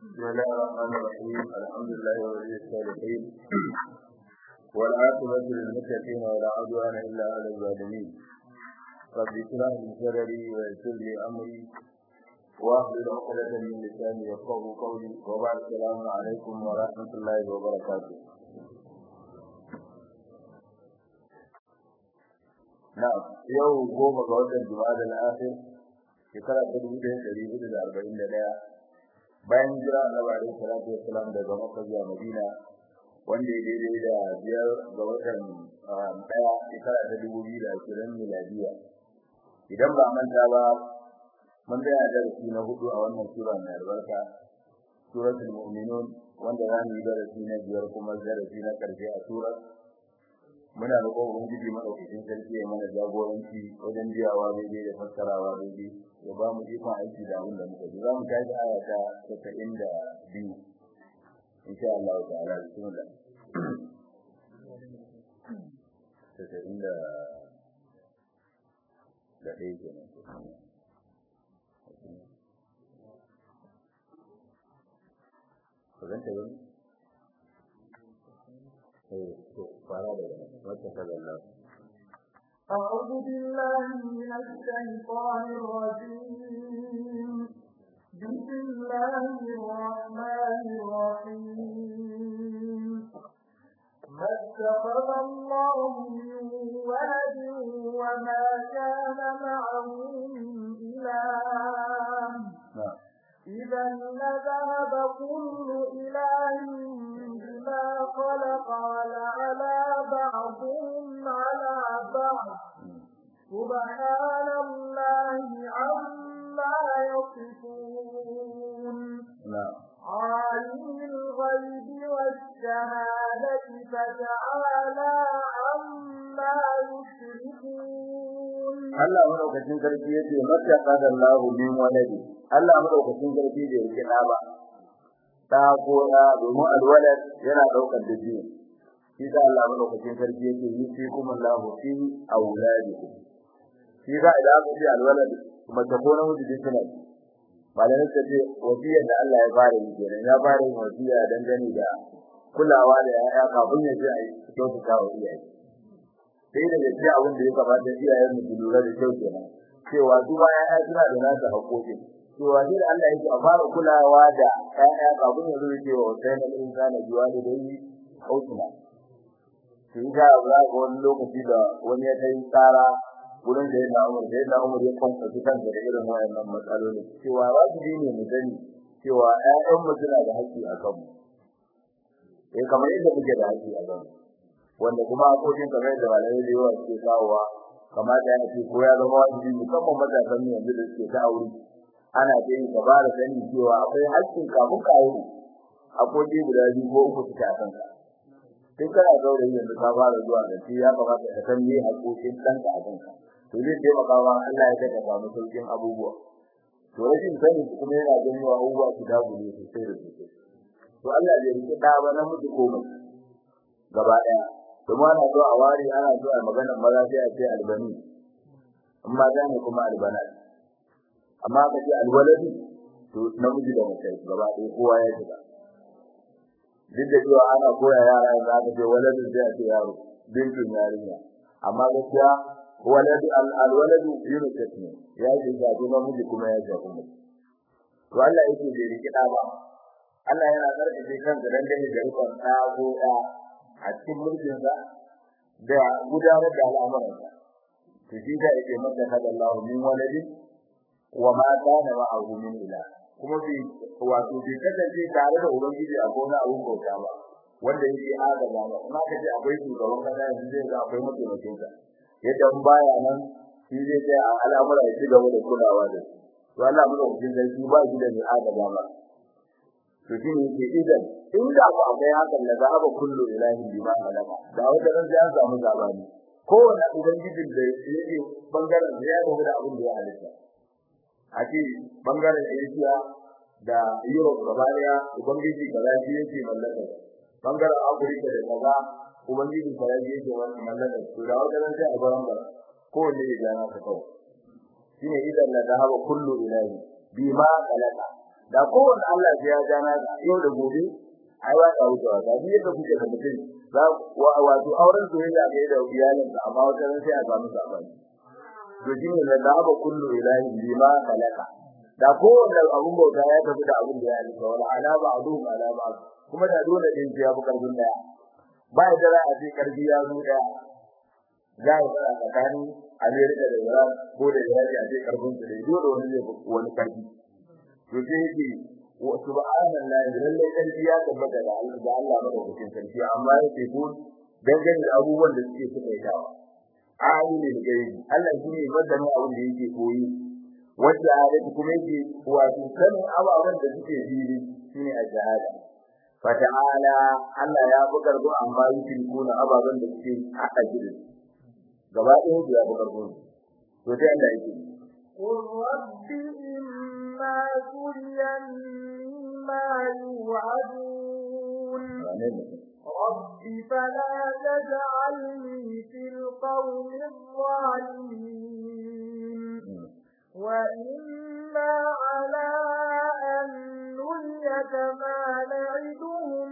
بسم الله الرحمن الرحيم الحمد لله ولي الصالحين والعاقبة للمتقين ولا عدوان إلا على الظالمين رب اشرح لي صدري ويسر لي أمري واحلل عقدة من لساني يفقهوا قولي وبعد السلام عليكم ورحمة الله وبركاته na'am yau goma ga watan Jumada al-Akhir shekara ta dubu ɗaya ɗari hudu da arba'in da ɗaya bayan jira Annabi alaihi salatu wassalam daga Makka zuwa Madina wanda ya daidai da biyar ga watan ɗaya shekara ta dubu biyu da ashirin miladiya idan ba manta ba mun tsaya darasi na hudu a wannan sura mai albarka suratul mu'minun wanda za mu yi darasi na biyar kuma darasi na ƙarshe a surar muna roƙon ubangiji madaukakin sarki ya mana jagoranci wajen biyawa daidai da fassarawa daidai ya ba mu ikon aiki da abin da muka ji za mu tashi aya ta casa'in da biyu insha Allah ta'ala bismillah casa'in da da ɗaya kenan Kazanta gani? أعوذ بالله من الشيطان الرجيم بسم الله الرحمن الرحيم ما اتخذ الله من ولد وما كان معه من إله إذا لذهب كل إله بما خلق ولعلى بعضهم على بعض سبحان الله عما يصفون عالم الغيب والشهادة فتعالى عما يشركون Allah madaukakin sarki yace mata qada Allahu min waladi Allah madaukakin sarki bai rike da ba ta ko da domin alwalad yana daukar da biyu shi da Allah madaukakin sarki yake yi fi kuma Allahu fi auladikum shi da idan aka ce alwalad kuma ta gona mutu din suna malamin ta ce wasiyar da Allah ya fara yi kenan ya fara yin wasiya dangane da kulawa da yaya kafin ya je a yi kyautata wa iyaye sai da gaske abin da ya kamata iyayen mu lura da kyau kenan cewa su ba yaya suna da nasu haƙoƙi cewa sai da Allah yake a fara kulawa da yaya kafin ya zo cewa sai na insana biwa da dai hausuna sai ga za ga wani lokaci da wani ya kai tsara gurin da yana umar da yana umar ya kwanta kansa da irin wayannan matsaloli cewa za su ne mu sani cewa ƴaƴan mu suna da haƙƙi a kanmu eh kamar yadda muke da haƙƙi a kanmu wanda kuma hakokin kamar da malamai da yawa suke kawowa kamar da yana ce ko ya zama wajibi musamman matasan yanzu da suke ta aure ana da yin gaba da sani cewa akwai haƙƙin kafin ka aure hakoki guda biyu ko uku suke a kanka sai kana zaure yanzu ka fara zuwa da shi ya kamata ka san me hakokin ɗanka a kanka to zai taimaka ma Allah ya saka samu sauƙin abubuwa to rashin sani kuma yana ganin abubuwa su dagule sosai da sosai to Allah zai rike ɗa ba na mutu komai gaba ɗaya kuma ana zo a wari ana zo a maganar maza sai a ce albani amma da ne kuma albana amma ka ce alwaladi to namiji da mace gaba ɗaya kowa ya shiga duk da cewa ana koya yara yanzu aka ce waladin sai a ce yaro bintun yarinya amma gaskiya waladu alwaladu yunus ne ya ce ga namiji kuma ya ce kuma to Allah yake bai rikida ba Allah yana karkace kansa dangane da rikon ɗa ko ɗa a cikin mulkin sa da gudanar da al'amuran sa to shi da yake maka hada Allah min waladi wa ma kana ma'ahu min ila kuma bi wato bi kasance tare da ubangiji a gona abun bauta ba wanda yake adama ba kuma kace akwai shugaban kasa yanzu zai ga akwai mataimakin sa yadda in baya nan shi zai sai al'amura ya ci gaba da kulawa da to Allah mu da cikin sarki ba shi da ni adama ba to shi ne yake idan inda ba akwai hakan da zaba kullu ilahi bima halaka da wanda ran ya samu zabani kowanne ubangijin da yake bangaren ya gobe da abin da ya halitta a ce bangaren Asia da Europe gaba daya ubangiji kaza shi yake mallaka bangaren Africa da kaza ubangiji kaza shi yake mallaka to da wanda ran sai a gaban ba kowanne ya gana ka kawai shine idan la dhahaba kullu ilahi bima khalaqa da kowanne Allah ya ja na yau da gobe ai ba ta wucewa da ni yadda kuke da mutum za wato auren soyayya ga da iyalin da amma wata ran sai a samu sabani to shi ne da ba kullu ilahi bima khalaqa da kowanne abun bauta ya tafi da abun da ya halitta wala ala ba'du ala ba'd kuma da dole din ya fi karfin daya ba da za a ce karfi ya zo daya za a fara tsakanin Amerika da Iran ko da Iran a ce karfin su da dole wani zai wani karfi to sai yake wa subhanallahi lalle karfi ya tabbata da Allah da Allah madaukakin sarki amma yake ko dangane da abubuwan da suke suka yi dawa alimul gaibi Allah shi ne madani abin da yake koyi wanda ayatu kuma yake wato sanin ababen da suke fili shine a shahada fata'ala Allah ya bugar bu amma yake kuna ababen da suke haka gidan gaba ɗaya ya bugar bu to sai Allah yake قل رب إما تريني ما يوعدون رب فلا تجعلني في القوم الظالمين وإنا على أن نريك ما نعدهم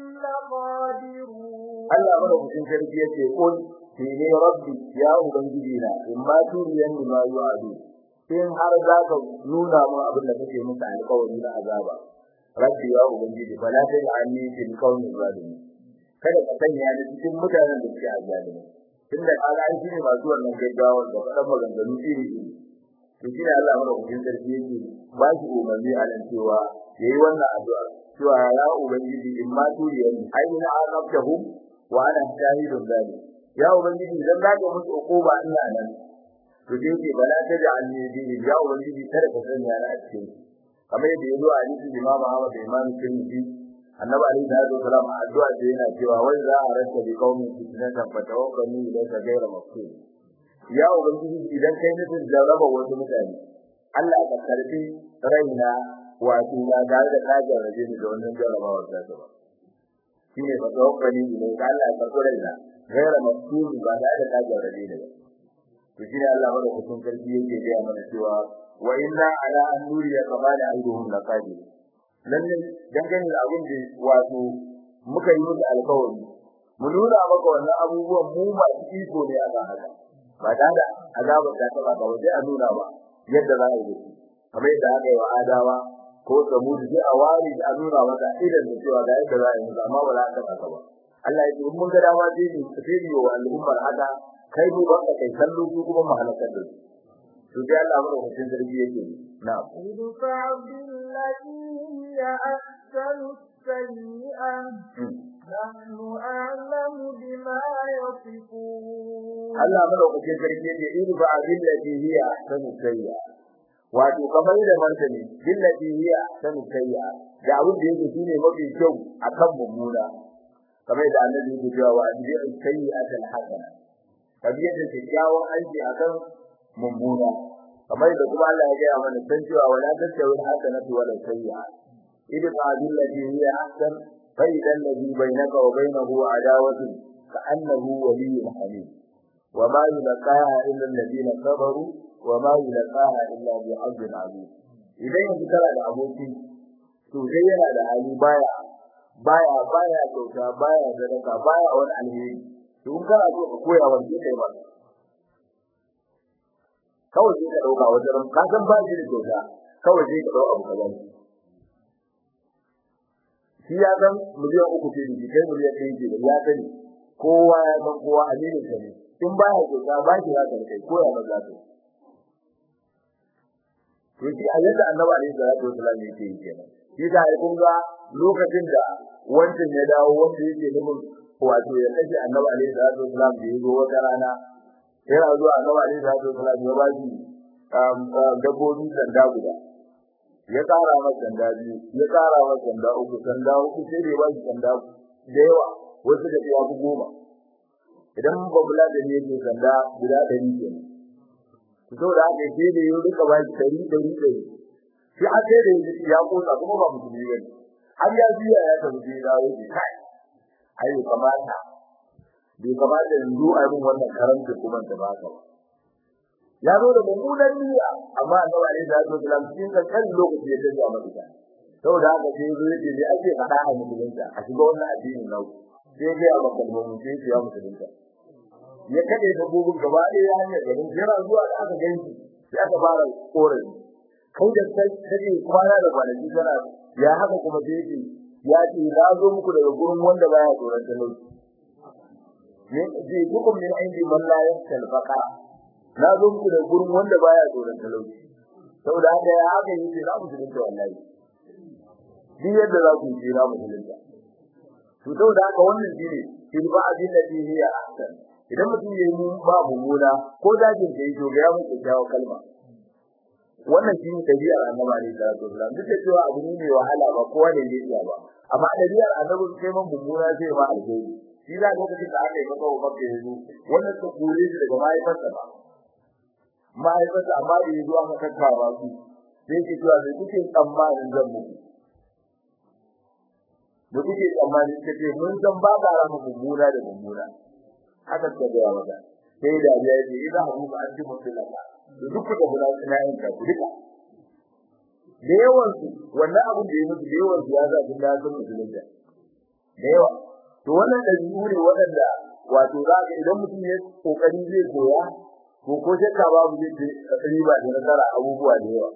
لقادرون Allah madaukakin sarki yace kul shi ne rabbi ya ubangiji na in ma turiyan ni ma yu'adu in har za ka nuna mun abin da kake musu alƙawari na azaba rabbi ya ubangiji fala ta anni fil qawmi zalimin kada ka sanya ni cikin mutanen da suke azalimi tunda kaga an shine masu wannan gaggawa da faɗan maganganu iri iri to shi ne Allah madaukakin sarki yake ba shi umarni a nan cewa yayi wannan addu'a cewa ya ubangiji in ma turiyan aina azabtahum wa ana shahidun zalik ya ubangiji idan zaka musu ukuba ina nan to dai ke bala ta da annabi ya ubangiji kada ka sanya ni a cikin kamar yadda yazo a hadisin Imam Ahmad da Imam Tirmidhi annabi alaihi salatu wasalam addu'a da yana cewa wai za a rasa bi qaumi fitnatan fatawakkani ila ka gaira maqsud ya ubangiji idan kai nufin jarraba wasu mutane Allah ka karbi raina wato na ga da kajar raje ni da wannan jarrabawar da ta ba shine fa tawakkali ne ga Allah ya karɓi raina gaira maqsud ba da da kajar raje ni to shine Allah bada hukun karfi yake ga mana cewa wa inna ala an nuriya kamala aiduhum laqadir lalle dangane da abin da wato muka yi musu alƙawari mu nuna maka wannan abubuwan mu ba iko ne a ga haka ba da da azabar da ta baka waje a nuna ba yadda za a yi kamar yadda aka yi wa adawa ko samudi sai a wari a nuna maka idan da cewa ga yadda za a yi musu amma ba za a taɓa ba Allah ya ce mun ga dama sai ni sai ni wa al'ummar haka kai mu ba kai kallo su kuma mu halakar da su to sai Allah mu hutun zargi yake na'am idfa billati ya ahsanu sayyi'ah nahnu a'lamu bima yasifun Allah mu hutun zargi yake idfa billati hiya ahsanu sayyi'ah wato kamar da martani billati hiya ahsanu sayyi'ah da abin da yake shine mafi kyau akan mummuna kamar da annabi yake cewa wa ajri'u sayyi'atan hasana kabiyar da kyakkyawan aiki akan mummuna kamar da kuma Allah ya gaya mana san cewa wala tasawi hasanatu wala sayyi'a idan qadil ladhi hiya ahsan fa idan ladhi bainaka wa bainahu adawatu ka annahu waliyyun hamid wa ma yulqaha illa alladhina sabaru wa ma yulqaha illa bi ajrin azim idan yanzu kana da aboki to dai yana da hali baya baya baya kyauta baya sadaka baya wani alheri to in kana so ka koya wa kai ba kawai sai ka dauka wajen ka san ba shi da kyauta kawai sai ka dauka abu kaza shi ya san miliyan uku ce da kai miliyan ɗaya ce da ya sani kowa ya san kowa a nemi ka ne in ba ya kyauta ba shi za ka kai koya ba za ka to shi a yadda annabi alaihi salatu wasallam yake yi kenan shi da ai kun ga lokacin da wancan ya dawo wanda yake nufin wato ya kashe annabi alaihi salatu wasallam da ya zo wata rana yana zuwa annabi alaihi salatu wasallam ya ba shi dabbobi sanda guda ya kara masa sanda biyu ya kara masa sanda uku sanda uku sai da ya ba shi sanda da yawa wasu da ya fi goma idan babula da ne ke sanda guda ɗari ke ne to da haka sai da ya rika ba shi ɗari ɗari ɗari shi a sai da ya kosa kuma ba musulmi ba ne har ya biya ya tafi sai ya dawo ya kai ai kamata bai kamata yanzu a yi wannan karanta kuma ta baka ba ya zo da mummunan niyya amma annabi alaihi salatu wasallam cikin kan lokaci ya tafi a madina saboda haka sai zo yake ne ake faɗa a musulunta a shiga wannan addinin nau sai ga ba kalmomin sai ya musulunta ya kade da gugun gaba ɗaya ya hanyar garin yana zuwa da aka ganci sai aka fara korafi kai da sai kake kwana da kwanaki kana ya haka kuma sai yake ya ce na zo muku daga gurin wanda baya tsoron talauci ne ji hukum min indi man la yakal faqara na zo muku daga gurin wanda baya tsoron talauci saboda haka ya haka yake za mu musulunta wallahi duk yadda za ku yi na musulunta to saboda haka wannan shine tilba abin da hiya ahsan idan mutum yayi mun ba mummuna ko dajin da yake ga mu kyakkyawa kalma wannan shi ne tabi'ar annabi alaihi salatu wasallam duk da cewa abu ne mai wahala ba kowa ne zai iya ba amma tabi'ar annabi sai man mummuna sai ma alheri shi da lokacin da aka yi maka wa maka yanzu wannan ta kore shi daga mahaifarsa ba mahaifarsa amma da yanzu aka kakkawa su sai ke cewa sai kuke tsammanin zan muku da kuke tsammani kace mun san ba ka rama mummuna da mummuna haka ta ga maka sai da ya ce idan abu ba an ji musulunta da duk da guda suna yin ka duka da yawan su wannan abin da ya musu da yawan su ya za su da sun musulunta da yawa to wannan da ne waɗanda wato za ka idan mutum ya kokari zai koya ko ko shakka babu zai ce riba da nasara abubuwa da yawa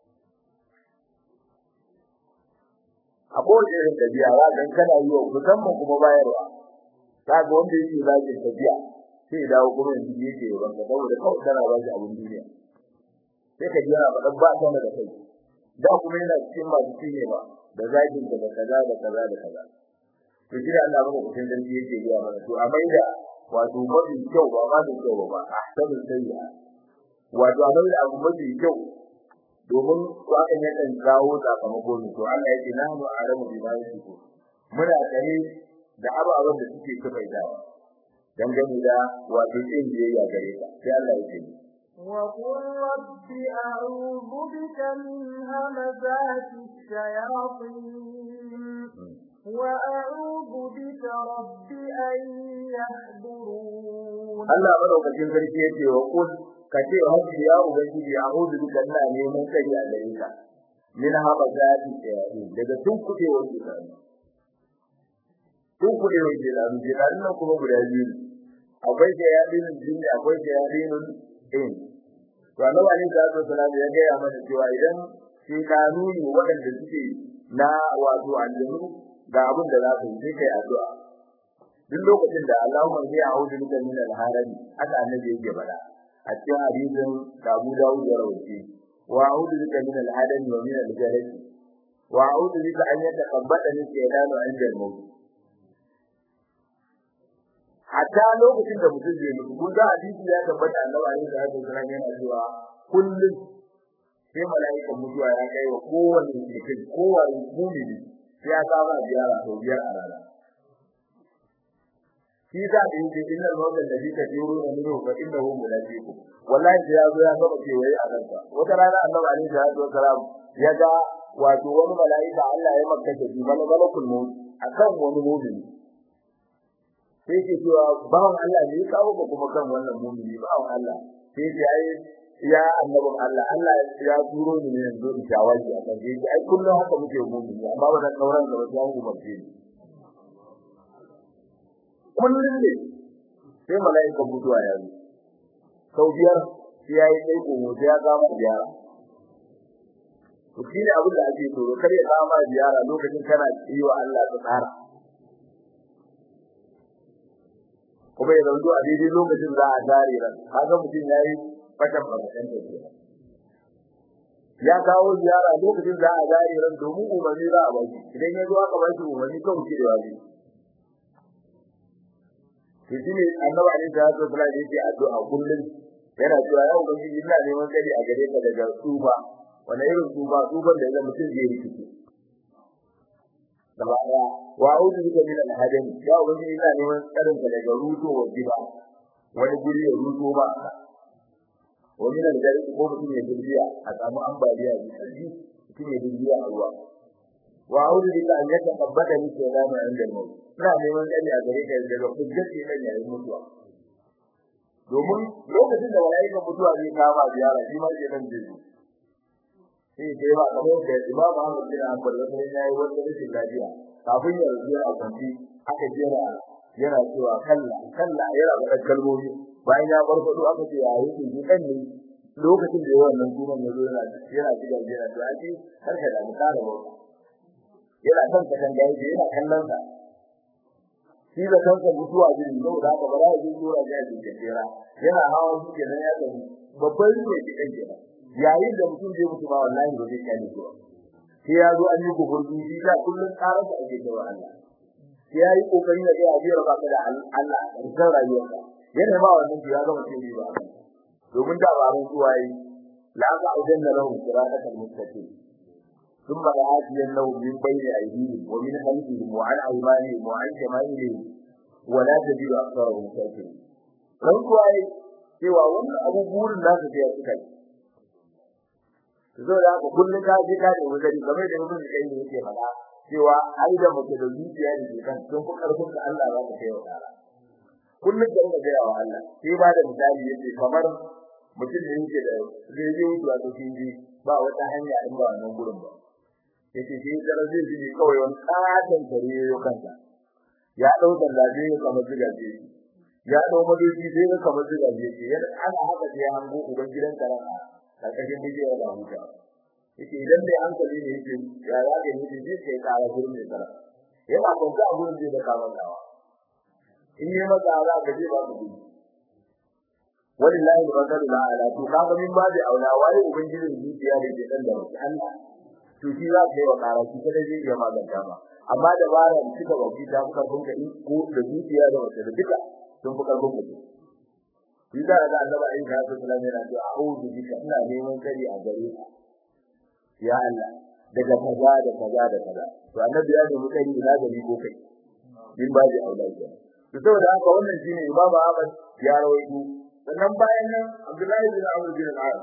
a kowace irin tafiya za ka kana yi wa musamman kuma bayarwa za ka wanda yake zagin tafiya sai dawo kuma yanzu yake yaban ka saboda kawai kana ba shi abin duniya sai ka jira ba dan ba ta da kai da kuma yana cikin masu cinye ba da zagin da kaza da kaza da kaza to jira Allah ba ku san dan yake ya mana to a maida wato mafi kyau ba ma da kyau ba ahsanu sayya wato a maida abu mafi kyau domin wakan yakan kawo sakamako ne to Allah yake nahnu a'lamu bima yasifu muna tare da ababen da suke kafaitawa dangane da wato yin biyayya gare ka sai Allah ya ce وقل رب أعوذ بك من همزات الشياطين وأعوذ بك رب أن يحضرون Allah madaukakin sarki yace wa qul ka ce rabbi ya ubangiji a'udhu bika ina neman kai a gare ka min hamazati shayatin daga tun kuɗe wa shaytan tun kuɗe wa shaytan shaytan nan kuma guda biyu akwai shayatin jinni akwai shayatin in to Allah ne da sallallahu ya ga mana cewa idan shaytanu ne waɗanda suke na wato aljanu ga abin da za su yi kai addu'a duk lokacin da Allahumma zai a'udhu bika min al-haram haka annabi yake bada a cikin hadisin da Abu Dawud ya rawaye wa a'udhu bika min al-hadam wa min al-jarad wa a'udhu bika an yataqabbada min shaytanu 'inda al-maut hatta lokacin da mutum zai mutu kun ga hadisi ya tabbata annabi alaihi salatu wasallam yana cewa kullum sai mala'ikan mutuwa ya kai wa kowanne mutum kowanne mu'mini sai ya saba ziyara sau biyar a rana shi za a yi cikin nan wannan da kika jiro da miro fa innahu mulaqiku wallahi sai ya zo ya saba kewaye a kansa wata rana annabi alaihi salatu wasalam ya ga wato wani mala'ika Allah ya makka shi bala malakul maut akan wani mu'mini sai ke cewa bawan Allah ne ya kawo ka kuma kan wannan mu'mini bawan Allah sai ce ai ya annabin Allah Allah ya turo ni ne yanzu in shawaki a kan sai ai kullum haka muke mu'mini amma ba da sauran da ba su hawo ba ce kullum ne sai mala'ikan mutuwa ya zo sau biyar sai ya yi kai komo sai ya kama ziyara to shi ne abin da ake tsoro kar ya kama ziyara lokacin kana yi wa Allah ta tsara kuma ya zanto a daidai lokacin za a zare ran haka mutum ya yi fatan bakatan tafiya ya kawo ziyara lokacin za a zare ran domin umarni za a baki idan ya zo aka baki umarni kan kirewa ne to shine annabi alaihi salatu wasallam yake addu'a kullum yana cewa ya ubangiji ina neman kadi a gare ka daga tsufa wani irin tsufa tsufan da idan mutum zai rikice gaba daya wa a'udhu bika min al-hadam ya ubangiji ina neman tsarin ka daga ruto wa diba wani guri ya ruto ba wa min al-gari ko mutum ya dirbiya a samu ambaliya da sarki mutum ya dirbiya a ruwa wa a'udhu bika an yataqabbata min shaytani 'inda al-maut ina neman tsari a gare ka daga hujjar ke kan yayin mutuwa domin lokacin da malaika mutuwa zai kama ziyara shi ma ke nan zai sai dai ba kamar da Imam Ahmad bin Hanbal wata ne yayi wata rashin lafiya kafin ya rubuta a kwanci aka jera yana cewa kalla kalla yana da kalmomi bayan ya farfado aka ce yayi shi kan ne lokacin da wannan sunan ya zo yana yana diga jira to ake karka da mu kare wa yana kan ka kan gaji yana kallon sa shi da kanka mutuwa jin zo da ka bara jin dora ga jin jira yana hawa shi kenan ya tafi babban ne ke kan jira yayin da mutum zai mutu ba wallahi ba zai kane ko sai ya zo an yi gurbi shi da kullun karar da ake cewa Allah sai ya yi kokari da ya biyar ba da Allah da rayuwarsa yana ba wannan ya ga mutum ba domin da ba mun zuwa yi la ka ujanna lahu siratal mustaqim thumma la'atiyan lahu min bayni aydihim wa min khalfihim wa an aymanihim wa an shamalihim wa la tajidu aktharahum shakirin dan kuwa yi cewa wannan abu burin da su ya suka yi zo da ku kullun ka je ka da wuzari game da mutum kai ne yake fada cewa ai da mutum da zuciya da ke kan sun ku karfin da Allah za ka kai wa dara kullun da ga ya wa Allah sai ba da misali yace kamar mutum da yake da zai yi wuce to shi ji ba wata hanya in ba wannan gurin ba yace shi da zai ji kawai wani katon tare yau kansa ya dau da laje kamar zigaje ya dau madoji sai ga kamar zigaje yana ana haka sai hango uban gidan karama karkashin bijiyar da huta yake idan dai hankali ne yake ya ya ga yake ji sai kara gurin ne kara yana kwanta a gurin da ka mantawa in yi maka za ka je ba ku gudu wallahi wa sallu ala to kaga min ba da aula wai ubangijin zuciya da ke dan da mutum Allah to shi za ka yi wa kara shi kada zai iya maganta ma amma da bara suka bauki ta kuka bunka ko da zuciya da wata da duka sun fuka bunka Bisa da Allah ayi da su sallame na ce a'udhu bika ina neman kari a gare ka ya Allah daga kaza da kaza da kaza to annabi ya nemi kari ina gari ko kai min ba da aula ke to saboda haka wannan shine Imam Ahmad ya rawaito sannan bayan nan Abdullahi bin Amr bin al-As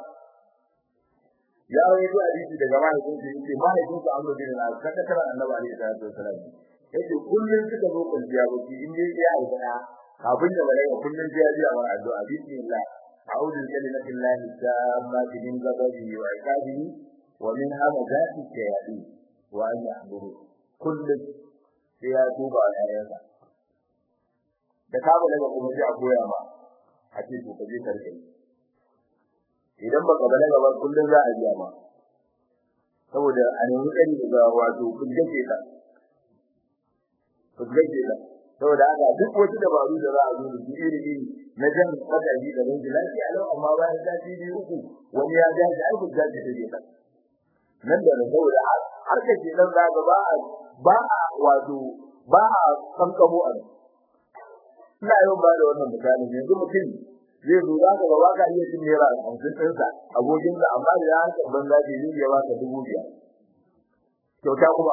ya rawaito hadisi daga mahaifin sa yace mahaifin sa Amr bin al-As kada kara annabi alaihi salatu wasallam yace kullun suka zo kwanciya baki in dai ya aika kafin da bare kullun sai ya ji a wani addu'a bismillah a'udhu bi kalimati llahi tammati min ghadabihi wa iqabihi wa min hamazati shayatin wa an yahduru kullun sai ya tuba a yayansa da ka bala kuma sai a koya ma a ce to kaje karkai idan baka bala ba kullun za a biya ma saboda a nemi kari daga wato kullun ke ka kullun ke ka saboda haka duk wasu dabaru da za a zo da iri iri na jan madadi da rinji lafiya lau amma bayan sati biyu uku wani ya ja shi aikin ja shi take kan nan da saboda har ka ce nan zaka ba a ba a wato ba a kankamo a ina yau ba da wannan misali yanzu mutum zai zo za ka ga ba ka iya cin naira hamsin ɗinsa abokinsa amma da ya hanka banza ce zai iya baka dubu biyar kyauta kuma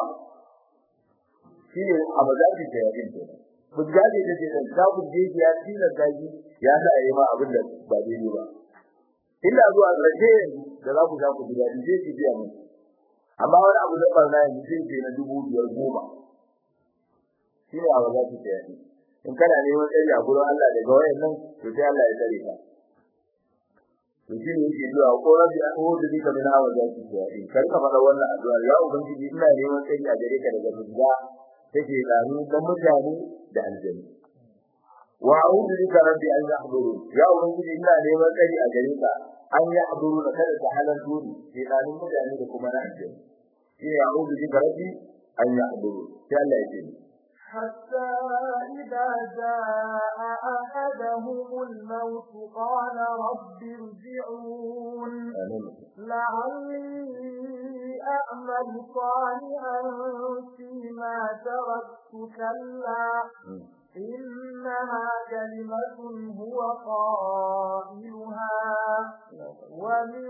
shi ne a mazaji da yakin kenan bujjaje da ke da ku je ya tina gaji ya sa yi ma abin da ba daidai ba illa zuwa gaje da za ku ga ku biya je ki biya mu amma wani abu da barna yanzu sai ke na dubu biyar goma shi ne abu za ki tsaya in kana neman tsari a gurin Allah daga wayannan to sai Allah ya tsare ka to shi ne yake zuwa ko rabbi a'udhu bika min hawa zati tsaya kar ka fara wannan addu'a ya ubangiji ina neman tsari a gare ka daga bujja take gano dan mutane da aljanna wa a'udhu bika rabbi an yahduru ya ubangiji ina neman tsari a gare ka an yahduru da kada ta halar duri ke gano mutane da kuma na aljanna shi ya a'udhu bika rabbi an yahduru sai Allah ya ce حتى إذا جاء أحدهم الموت قال رب ارجعون لعلي أعمل صالحا فيما تركت كلا إنها كلمة هو قائلها ومن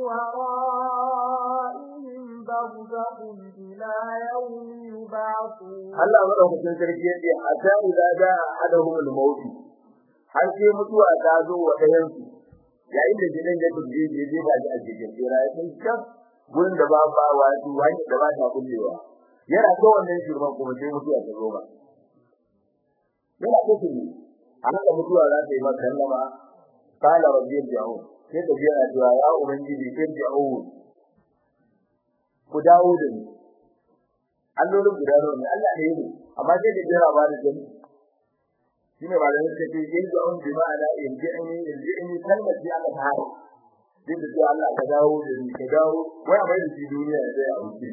ورائهم برزخ إلى يوم يبعثون Allah madaukakin sarki yace hatta idza jaa ahaduhum al-maut har sai mutuwa ta zo wa ɗayan su yayin da gidan ya tuje je je ba ji a cikin tsira ya san kan gurin da ba ba wato wani da ba ta kullewa yana so wannan shirman kuma sai mutuwa ta zo ba yana so shi an da mutuwa za ta yi maka sallama qala rabbi irji'un sai ta biya addu'a ya ubangiji irji'un ku dawo da ni allolin guda nawa ne Allah ne ne amma sai da jira ba da jami shine ba da nake ce yin da on bi ma'ana in ji an yi in ji an yi kalmar ji aka fara din da Allah ka dawo da ni ka dawo wai a bai da shi duniya sai a wuce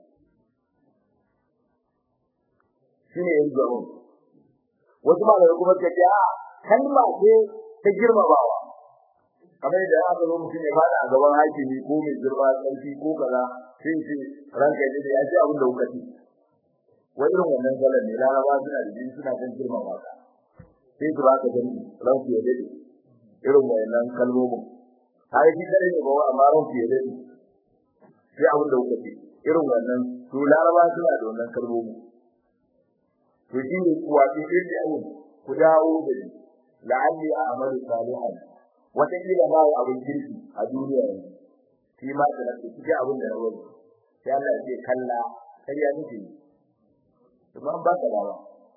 shine yin da on wasu malamai kuma ce a kalma ce ta girmamawa kamar da aka zo mutum ya fada a gaban hakimi ko mai girma sarki ko kaza sai ce ranka ya da ya ji abin da kuka ci wai irin wannan galan ne laraba suna da jini suna kan girmama ka sai su baka gani ranku ya dade irin wannan kalmomin har shi dare ne ba amma ranku ya dade sai abin da kuka ci irin wannan to laraba suna da wannan kalmomin to shi ne kuwa sai da ku dawo da ni la'alli a'malu salihan wata kila ba abin kirki a duniya ne shi ma da nake cikin abin da na wani sai Allah ya ce kalla kariya nake kuma an ba ka dawa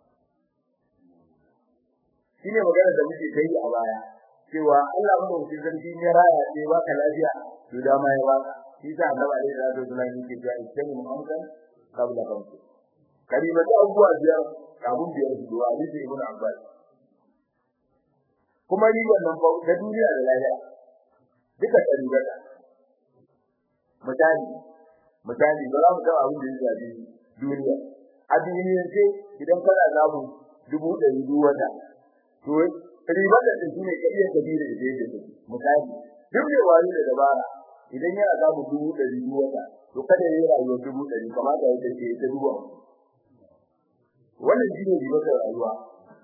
shine magana da muke kai a baya cewa Allah mu dauki zargi ne raya sai ba ka lafiya to da ma ya ba shi sa Allah alaihi salatu wasallam yake cewa idan mu amsa kabla kanku kalima da abuwa biyar abun biyar su duwa hadisi ibn Abbas kuma ni wannan ba da duniya da lafiya duka tsaribata misali misali ba za mu ga abin da ya shafi duniya a duniyar ce idan kana samu dubu ɗari biyu wata to ribar da shi ne kariya kabira da yake da misali duk da wani da dabara idan yana samu dubu ɗari biyu wata to kada ya yi rayuwar dubu ɗari kamar da yake ce ta dubu wannan shi ne ribar da rayuwa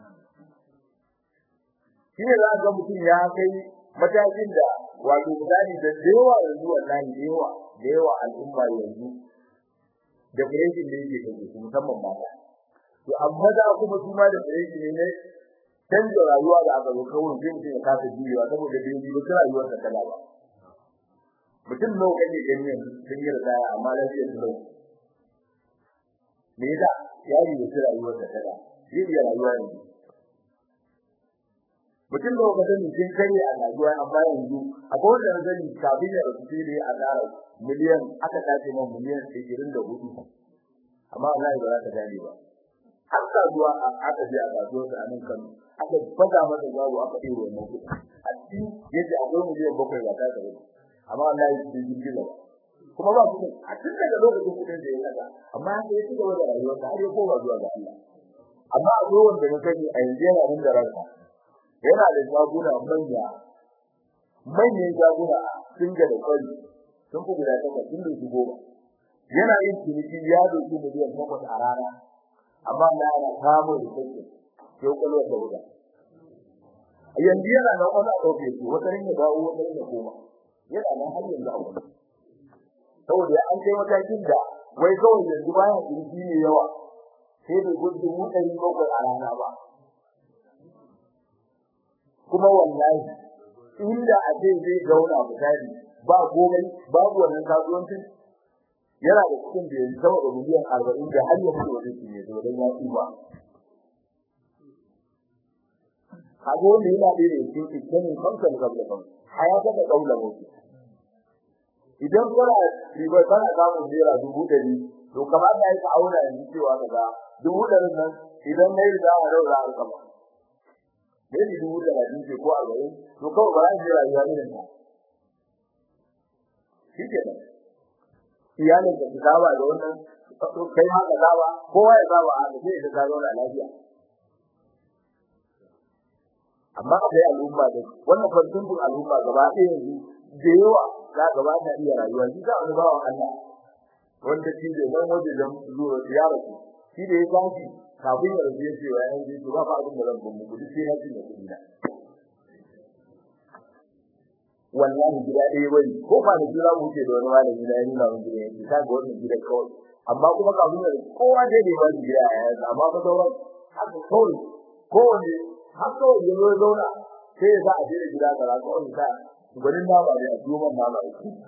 shi ne za ga mutum ya kai matakin da wato misali da yawa yanzu wallahi da yawa da yawa al'umma yanzu da fireshin da yake da su musamman mata to amma da kuma su ma da fireshin ne canza rayuwa da aka zo kawai sai mutum ya kasa juyewa saboda bai yi ba rayuwar ta kala ba mutum nawa kake gani sun yi ridaya amma lafiyar su lau me yasa ya yi da rayuwar ta kala zai iya rayuwa yanzu mutum da wanda zai kin kare a rayuwa amma yanzu akwai wanda zai kafin ya rasu sai dai a tsara miliyan aka tace man miliyan 24 amma wallahi ba za ta gane ba har kasuwa aka je a kasuwa ta nan kan aka faga masa gado aka yi wannan kuɗi a cikin yace akwai miliyan bakwai ba ta gaba amma wallahi sai kin gida kuma ba kuɗi a cikin daga lokacin kuɗin da ya kaza amma sai ya ci gaba da rayuwa ta har ya koma zuwa ga Allah amma akwai wanda na sani a yanzu yana nan da ranka yana da jaguna manya manyan jaguna sun ga da kwari sun fi guda takwas sun da su goma yana yin ciniki ya doki miliyan takwas a rana amma na yana kamo da kake sai kwalwa ta guda yanzu yana nan wani a ɗauke su wata ringa dawo wata ringa koma yana nan har yanzu a wani saboda an kai matakin da wai kawai yanzu bayan ciniki ne yawa sai da gudun mu ɗari bakwai a rana ba kuma wallahi inda a ce zai zauna misali ba komai babu wannan kasuwancin yana da cikin da yanzu sama da miliyan arba'in da har yanzu da zai ne don ya ba kago ne yana da ne cikin cikin kankan gaba kan hayata da kaula mutu idan kana riba kana samun naira dubu ɗari to kamar da yake auna yanzu cewa kaga dubu ɗarin nan idan nayi da a raura a kama ne ni dubu da rabin ce ko arba'in to kawai ba zan jira rayuwa irin ta shi ke nan iyalin da su saba da wannan kai ma ka saba kowa ya saba a da sai ka zauna lafiya amma akwai al'umma da wannan farkon al'umma gaba ɗaya yanzu da yawa za gaba ta iya rayuwa shi za wani bawan Allah wanda shi da nan waje da zuwa ziyara shi da ya tashi kafin ya rubuce shi wa yanzu to ba fa abin da zan gumu duk sai ya ci da kudi na wallahi gida ɗaya bane ko ba da jira mu ce da wani malami na yana mun gida yake ta ga wannan gida kawai amma kuma kafin ya kowa dai da ba gida ya yanzu amma fa sauran haka kawai kowane har kawai ya zo zauna sai ya sa a jira gida ga kawai sa gwanin nama ne a duban nama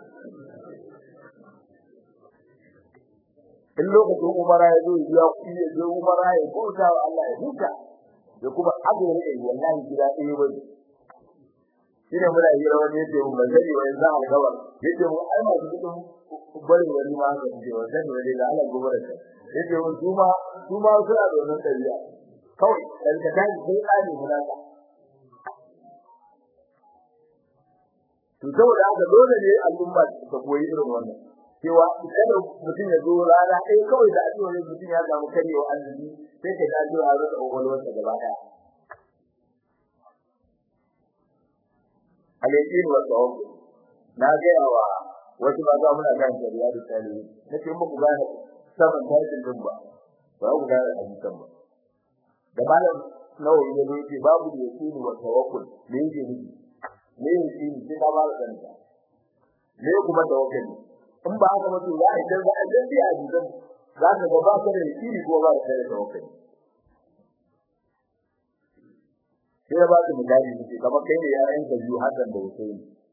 in lokacin umara ya zo ya kuɗi ya zo umara ya bauta wa Allah ya huta da kuma azumi ne wallahi gida ɗaya ba shine muna yi rawan yace mun bazari wa yanzu alƙawar yace mu ai masu kudin bari wani ma ga ce wannan ne da Allah gobe da yake mun kuma kuma suna da wannan dabi'a kawai dan ka dai sai tsani mulaka to saboda haka dole ne al'umma ta koyi irin wannan cewa kada mutum ya zo rana ɗaya kawai da ake wani mutum ya samu karewa arziki sai ka ta zuwa rasa ƙwaƙwalwarsa gaba ɗaya alaƙin wa tsawon na gaya wa wasu ba za muna kan shari'a da talibi na ce muku gane saman tashin din ba ba ku gane hadisan ba da malam nawawi ya ce babu da yaqin wa tawakkul me yake nufi me yake nufi sai ka ba da kanta me kuma tawakkul in ba haka mutum za a yi dan za a dan biya hadisan za ka ga ba ka da yaqin ko ba ka da tawakkul sai ba su misali ne kamar kai ne yaran ka biyu Hassan da Hussein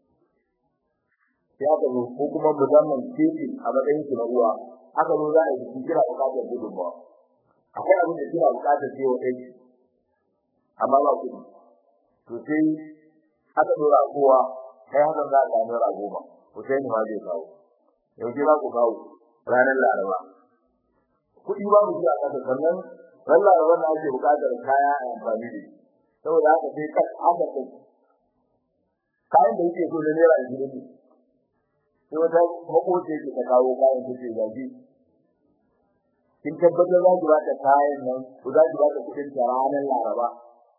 sai aka zo ko kuma musamman kefi a matsayin su na uwa aka zo za a yi su kira bukatar gudunmawa akwai abin da kira bukatar ce wa kai amma ba kuɗi to sai aka dora kowa kai Hassan za a samu naira goma Hussein ma zai kawo yau ba ku kawo ranar Laraba kuɗi babu shi a ƙasa sannan ran Laraba na ake bukatar kaya a amfani da shi saboda haka sai kan haka kai kayan da yake so da naira ashirin ne sai wata makoci yake ta kawo kayan da ke gaji kin tabbatar za ki ba ta kayan nan ko za ki ba ta kudin ta ranar laraba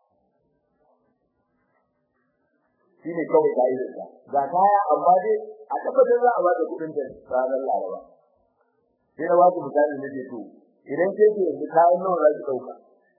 shi ne kawai ka'idar ta ga kaya amma dai a tabbatar za a ba ta kudin ta ranar laraba sai na ba ku misali na ce to idan ke ke yanzu kayan nawa za ki ɗauka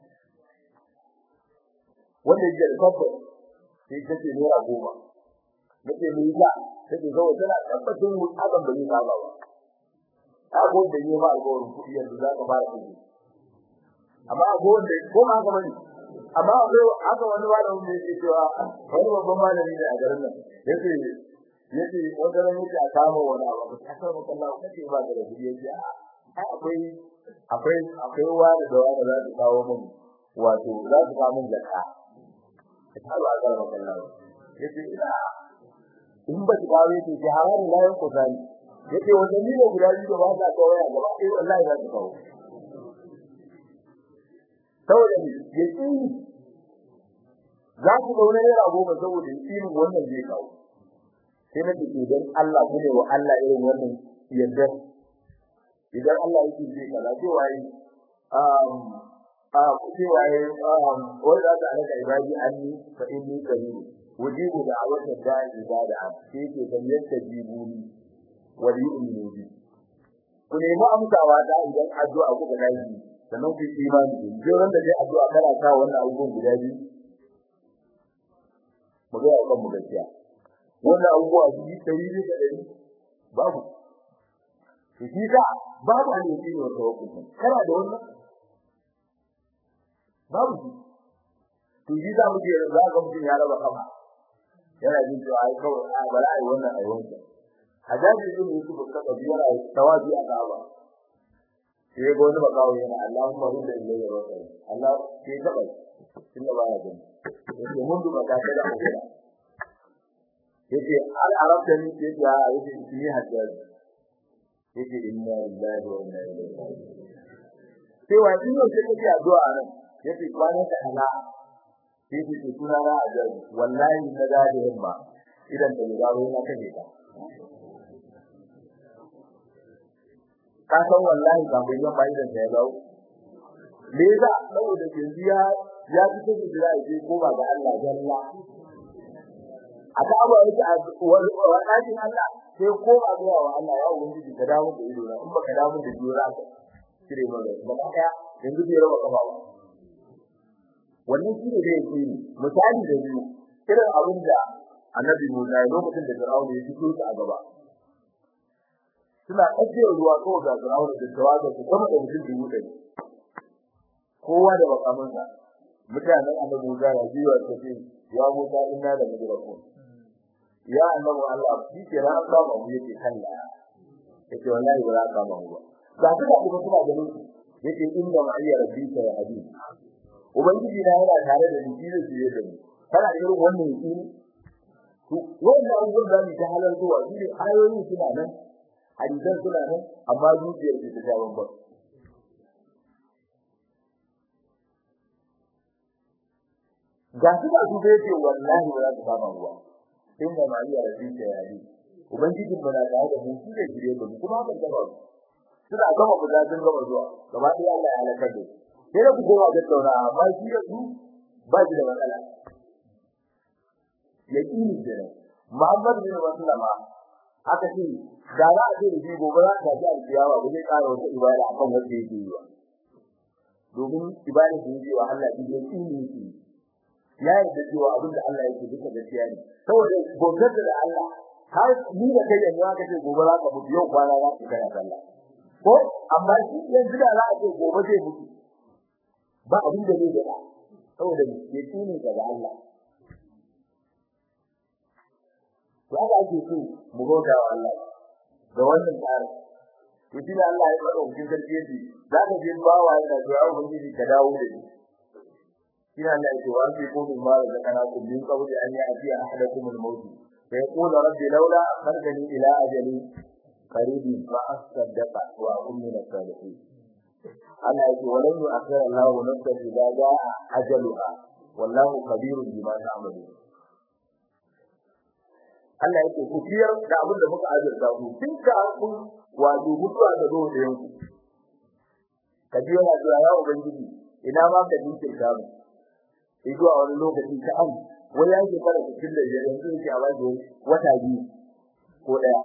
wanda yake da tabbas sai kace naira goma nake mu yi ta take zo tana tabbatin mu hakan ba zai saba ba ta go da yi ma alƙawarin kuɗi yanzu za ka fara kuɗi amma go da ko ma haka bane amma akwai haka wani malamin da yake cewa wani babban malami ne a garin nan yace yace wanda ran yake a kama wani abu ta san ko Allah kace ba da kuɗi yace a akwai akwai akwai wani da wani za su kawo mun wato za su kawo mun zakka ta ba ga Allah yace ina in ba ta yake ji hawan layan ku zani yace wanda ni ne guda biyu ba za ka waya gaba eh wallahi za ka kawo saboda ni yace za ku zauna ne rago ba saboda irin wannan zai kawo sai na ce dan Allah ku ne wa Allah irin wannan yadda idan Allah yake zai kaza sai wai um a kuce waye um wanda da aka ibadi anni fa inni qarib wujibu da awata da ibada sai ke kan yadda jibuni wali ummi bi ku nemi amsawa da idan addu'a kuka dace sannan ku imani da ran da dai addu'a kana sa wannan abubuwan guda biyu mu ga kan mu gaskiya wannan abubuwa su yi tari ne da dari babu to shi ka babu ne shi ne tawakkul kana da wannan babu shi to shi za mu je za ga mutum ya raba kafa yana jin cewa ai kawai a bala ai wannan ai wannan hadaji din yake ba ka biya ai tawabi a gaba sai ga wani bakawo yana Allahumma rudda ilayya wa sallam Allah sai ka bai inda ba ya gani yake mun duba ka da Allah yake al arabta ni ke ya yake shi hadaji yake inna lillahi wa inna ilaihi raji'un sai wa din sai kake addu'a nan yake kwanan da Allah sai ce suna na ajabi wallahi na da da himma idan da garo na kaje ka ka san wallahi ba bai yan bai da ya dawo me yasa saboda yanzu ya ya fito da jira je ko ba ga Allah jalla aka abu yake a wadatin Allah sai ko ba ga wa Allah ya ubangiji ka dawo da ido na in baka dawo da jira ka kire mana ba ka yanzu bai raba kafa ba wannan shi ne da yake misali da biyu irin abin da annabi Musa lokacin da Fir'auna ya fito a gaba suna ajiyar ruwa ko ga Fir'auna da tawaga su kuma da mutum dubu ɗari kowa da bakamansa mutanen annabi Musa ya jiwa ta ce ya Musa inna da mujrakun ya annabi Allah shi ke ran ba mu yake kalla yake wallahi ba za ka ba mu ba ga su da kuma suna ganin yake inda ma'iyya rabbika ya hadisi ubangiji na yana tare da ni da shi da ni kana da irin wannan yaki to wannan abubuwan da ni ta halar zuwa shi ne ayoyi suna nan hadisan suna nan amma zuciyar ce ta jawo ba ga su ba su da yake wallahi ba za su kama ruwa in da mariya da zuciya ya yi ubangijin mu na tare da mu shi ne gire mu kuma ban gaba suna gama buga sun gama zuwa gaba ɗaya Allah ya halakar da sai da ku goma ga tsaura amma shi da su ba shi da matsala yaqini da Muhammad bin Maslama aka ce da za a ce da shi gobe za ta ji alkiyawa ba zai ƙara wata ibada akan wanda yake yi ba domin ibada da yake wa Allah shi yaqini yake ya yarda cewa abin da Allah yake duka gaskiya ne saboda gobe da Allah har ni da kai yanzu aka ce gobe za ka mutu yau kwana za ka kai sallah ko amma shi yanzu da za a ce gobe zai mutu ba abin da zai gaba saboda ya tuni daga Allah to haka ake so mu goga wa Allah da wannan tsari to shi ne Allah ya faɗa cikin sarki yace za ka je bawa yana so ya ubangiji ka dawo da ni shi ne Allah ya ce wa fi ko min ma da kana kun min qawli an ya'ti ahadakum al-maut fa yaqulu rabbi laula akhartani ila ajali قريب فأصدق وأكون من الصالحين أنا أقول ولن يؤخر الله نفسا إذا جاء أجلها والله خبير بما تعملون Allah yake ku fiyar da abin da muka azurta ku tun ka kun wato mutuwa da zo da yanku ka ji yana zuwa ya ubangiji ina ma ka dinke ka mu sai zuwa wani lokaci ta an wani yake fara cikin da yanzu yake a bashi wata biyu ko daya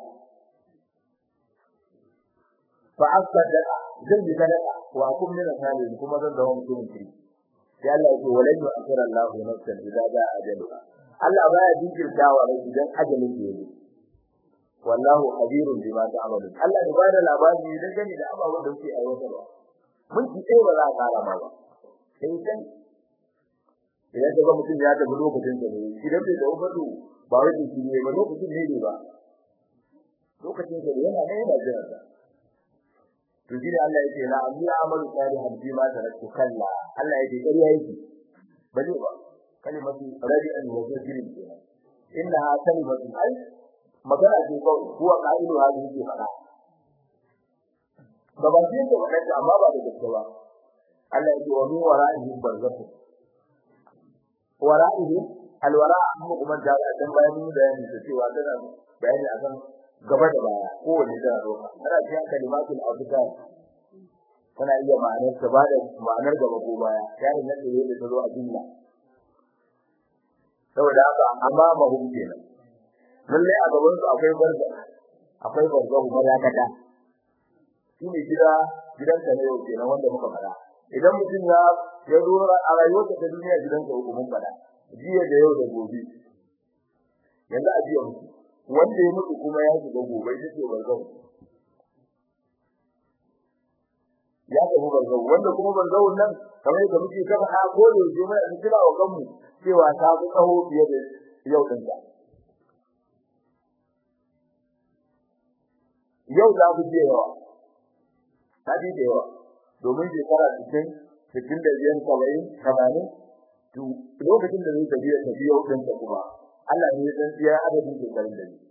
fa asadaqa zan yi sadaqa wa kun min salihin kuma zan zama mutumin kiri sai Allah ya ce walan yu'akhir Allah nafsan idza jaa ajaluha Allah baya jinkirtawa rai idan ajalin ya yi wallahu khabirun bima ta'malun Allah ya bada labari idan gani da ababen da kuke aiwatarwa mun ci sai ba za ka kara ma ba sai kan idan ka ga mutum ya tafi lokacin da ne idan bai da ubadu ba wai shi ne ba lokacin ne ne ba lokacin da yana ne yana jira to shi ne Allah yake la amri amalu salihan fi ma taraktu kalla Allah yake ƙarya yake bane ba kalimatu radi'an wa zajrin inna kalimatu ay magana ce ko kuwa qa'ilu hadi yake fada ba ba shi ko da amma ba da gaske ba Allah yake wa min wara'ihi barzakh wara'ihi alwara mu kuma da dan bayani da yani cewa tana bayani akan gaba da baya kowanne da roka ana cewa kalimatul azkar tana iya ma'anar ta bada ma'anar gaba ko baya yayi na tsaye da ta zo a jumla saboda haka amma mahum kenan lalle a gaban su akwai barza akwai barza kuma ya kada shi ne gida gidan ka ne yau kenan wanda muka fada idan mutum ya ya zo a rayuwarsa ta duniya gidan ka uku mun fada jiya da yau da gobe yanzu a jiya mutum wanda ya mutu kuma ya shiga gobe ita ce barzau ya tafi barzau wanda kuma barzau nan kamar yadda muke ta faɗa ko da yake mai an kira wa kanmu cewa ta fi tsaho fiye da yau din ta yau za ku je yawa ta ji da yawa domin shekara cikin cikin da biyan saba'in tamanin to lokacin da zai tafiya tafiya yau din ta kuma Allah ne ya san iya adadin shekarun da ne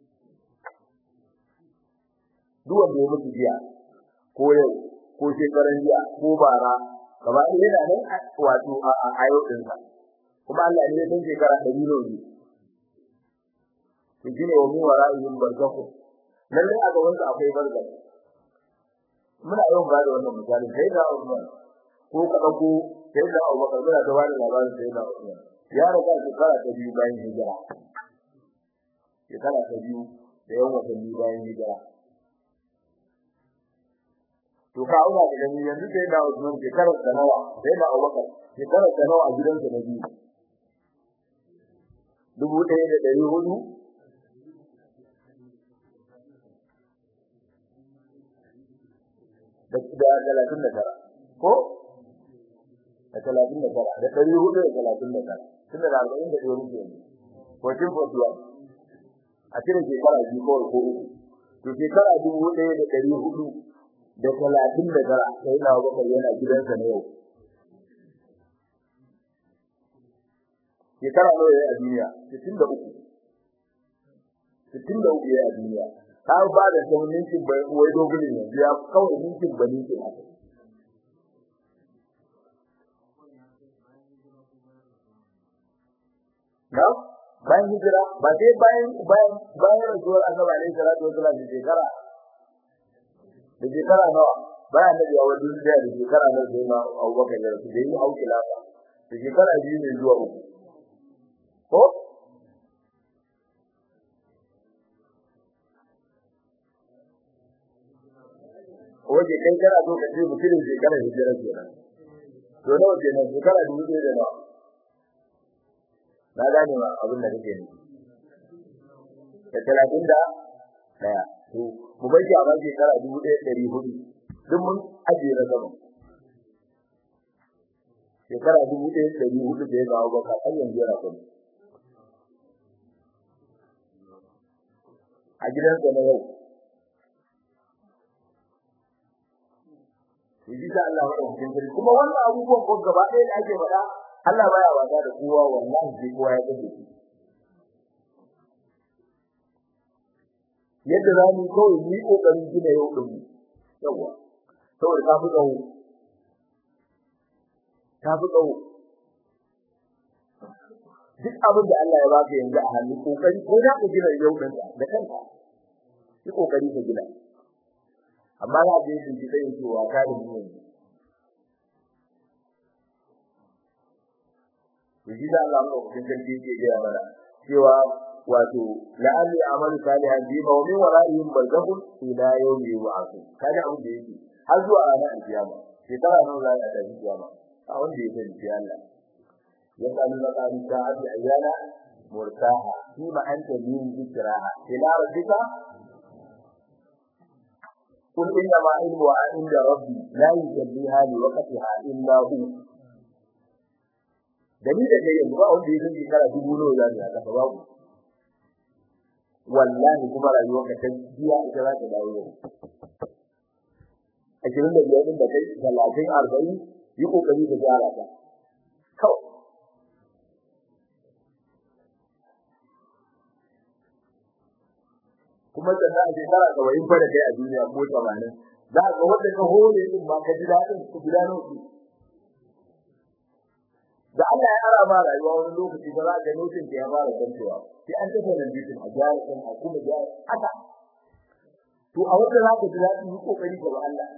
duk wanda ya mutu jiya ko yau ko shekaran jiya ko bara gaba ɗaya yana nan wato a ayo ɗinsa kuma Allah ne ya san shekara ɗari ne ne to shine wa min wara'ihim barzakhu lalle a gaban su akwai barzakh muna yawan ba da wannan misali sai da Usman ko ka dauko sai da Abubakar muna ta bada labarin sai da Usman ya riga shekara ta biyu bayan hijira shekara ta biyu da yawan watanni bayan hijira to ka auna da gani yanzu sai da Usman shekara ta nawa sai da Abubakar shekara ta nawa a gidansa na biyu dubu ɗaya da ɗari hudu da talatin da tara ko da talatin da tara da ɗari hudu da talatin da tara tun da arba'in da ɗaya muke yanzu fourteen forty one a cikin shekara biyu kawai ko uku to shekara dubu ɗaya da ɗari hudu da talatin da tara sai na bakar yana gidansa na yau shekara nawa yayi a duniya sittin da uku sittin da uku yayi a duniya ta ba da sau ninkin bai wai dogunin yanzu ya kawai ninkin ba ninkin haka na bayan hijira ba sai bayan bayan bayan rasuwar annabi alaihi salatu wasallam da shekara da shekara nawa bayan da ya wajen da da shekara na sai ma Abubakar da su da yi auki lafa da shekara biyu ne zuwa uku ko Oje kai kana so ka ce mutumin shekara hijira kenan to nawa kenan shekara dubu ɗaya da nawa na gane ma abin da kake nufi da talatin da daya to mu bar shi a bakin shekara dubu ɗaya ɗari hudu duk mun ajiye na gaba shekara dubu ɗaya ɗari hudu da ya kawo baka har yanzu yana kuma a gidansa na yau Yaji da Allah madaukakin sarki kuma wannan abubuwan ko gaba ɗaya da ake faɗa Allah baya wasa da kowa wallahi sai kowa ya kace shi yadda za mu kawai mu yi kokarin gina yau din mu yawa saboda ta fi tsawo ta fi tsawo duk abin da Allah ya baka yanzu a hannu kokari ko za ka gina yau din da kanka yi kokari ka gina amma za ka yi shi sai yin cewa ka da mu yanzu Yaji da Allah madaukakin sarki yake gaya mana cewa wato la'alli amalu salihan bi ma min wara'ihim barzakhun ila yawmi yub'athun kaga abin da yake har zuwa ranar kiyama shekara nan za a tafi kiyama a wanda ya sani sai Allah ya sani na kan sa'ati ayyana murtaha fi ma anta min zikraha ila rabbika قل إنما علمها عند ربي لا يجليها لوقتها إلا هو dalilin da yanzu ba wanda ya san shekara dubu nawa za ta haka babu wallahi kuma rayuwar ka ta biya ita za ta dawo yau ashirin da biyar da kai talatin arba'in yi kokari ka gyara ta kawai kuma sannan a shekara saba'in fa da kai a duniya ko tamanin za ka wanda ka hore din ma ka ji daɗin ku gudanar su da Allah ya ara ma rayuwa wani lokaci ba za ka notin da ya fara kancewa sai an tafi nan bitin a gyara kan a kuma gyara haka to a wanda za ka ji daɗi yi kokari ga Allah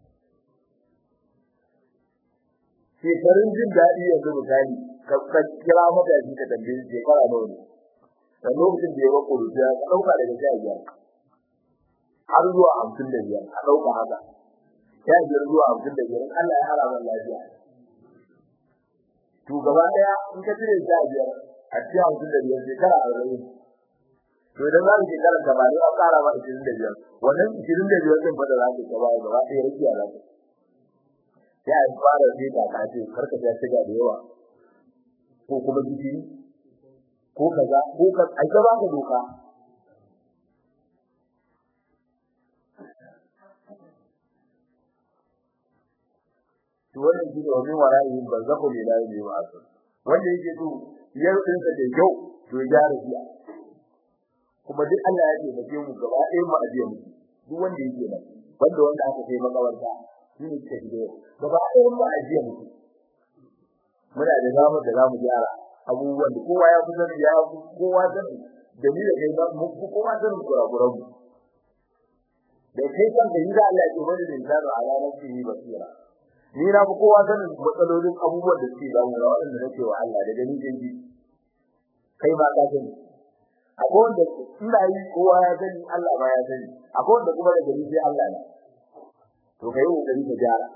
shekarun jin daɗi yanzu misali ka kira matashi ka tambaye shekara nawa ne da lokacin da ya ba kuruciya ka ɗauka daga sha biyar har zuwa hamsin da biyar a ɗauka haka sha biyar zuwa hamsin da biyar Allah ya hara man lafiya to gaba daya in ka cire sha biyar a cikin hamsin da biyar shekara arba'in to idan za mu shekara tamanin an ƙara ma ishirin da biyar wannan ishirin da biyar ɗin fa da za ka gaba gaba ɗaya rakiya za ka sai a fara sai ka ka ce karka ta shiga da yawa ko kuma gishiri ko kaza ko ka ai ka baka doka to wannan shi ne wani wara'i barzakhu lillahi bi wa'azu wanda yake to yar din sa da yau to ya rabiya kuma duk Allah ya ce mace mu gaba ɗaya mu ajiye mu duk wanda yake nan banda wanda aka kai makawarta shi ne ke da gaba ɗaya mu ajiye mu muna da zamu da zamu gyara abubuwan da kowa ya kusa ya kowa sani da ni da kai ba mu kowa sanin kurakuran mu da kai kan da yida Allah ya ce wani insanu ala nafsihi basira ni na fi kowa sanin matsalolin abubuwan da suke damu da waɗanda nake wa Allah da gani da ji kai ba ka sani akwai wanda ina yi kowa ya sani Allah ba ya sani akwai wanda kuma da gani sai Allah ne to kai kokari ka gyara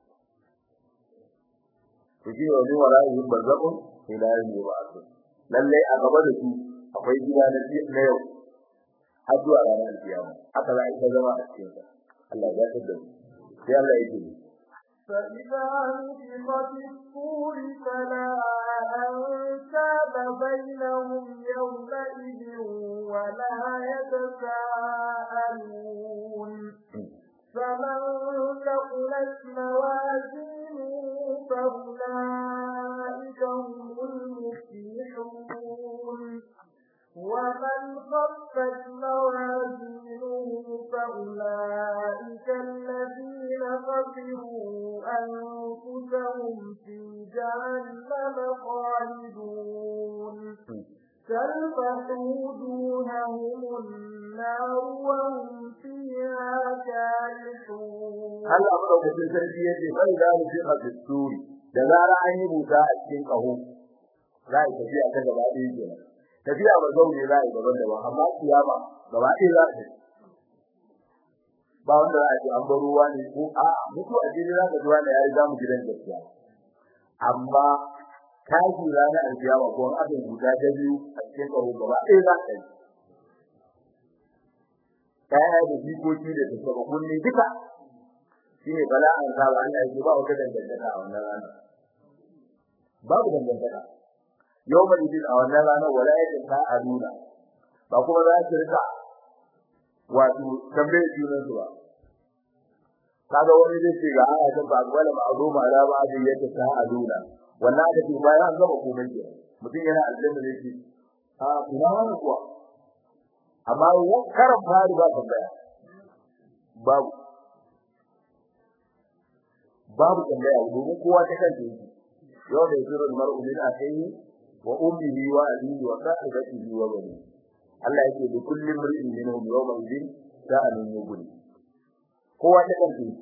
to shi wani wara'ihin barzakun ila yawmi ba'ath lalle a gaba da su akwai gida na na yau har zuwa ranar kiyama haka za a yi zama a cikin sa Allah ya tada mu sai Allah ya yi فإذا نفخ في الصور فلا أنساب بينهم يومئذ ولا يتساءلون فمن ثقلت موازينه فأولئك هم المفلحون ومن خفت موازينه أولئك الذين خسروا أنفسهم في جهنم خالدون تلفح وجوههم النار وهم فيها كالحون هل أمرك في التربية فإذا نفخ في السور da zara an yi buta a cikin ƙaho za a tafiya ta gaba ɗaya kenan tafiya ba zaune za a yi daban daban amma kiyama gaba ɗaya za a ba wanda za a ce an bar ruwa ne ko a mutu a jini za ka ji wanda ya riga mu gidan gaskiya amma tashi ranar alkiyama ko an aka buta ta biyu a cikin ƙaho gaba ɗaya za a yi kaya da jikoki da tattaba kunne duka shine bala'an sa ba Allah yake ba wata dangantaka a wannan rana babu dangantaka yawma idin a wannan rana wala yake ta aduna ba kuma za ki rika wato tambaye junan su ba kaga wani zai ce ga aya ta ba wala ma'zuma ala ba da yake ta aduna wannan da ke bayan an gaba komai ke mutum yana aljanna zai ce a kuma wani kuwa amma karan fari ba tambaya babu babu tambaya domin kowa ta kanta yake yau da yake ran mar'u min akhihi wa ummihi wa abihi wa sahibatihi wa bani Allah yake da kullum mar'in minhum yawma idin sa'alun yughni kowa ta kanta yake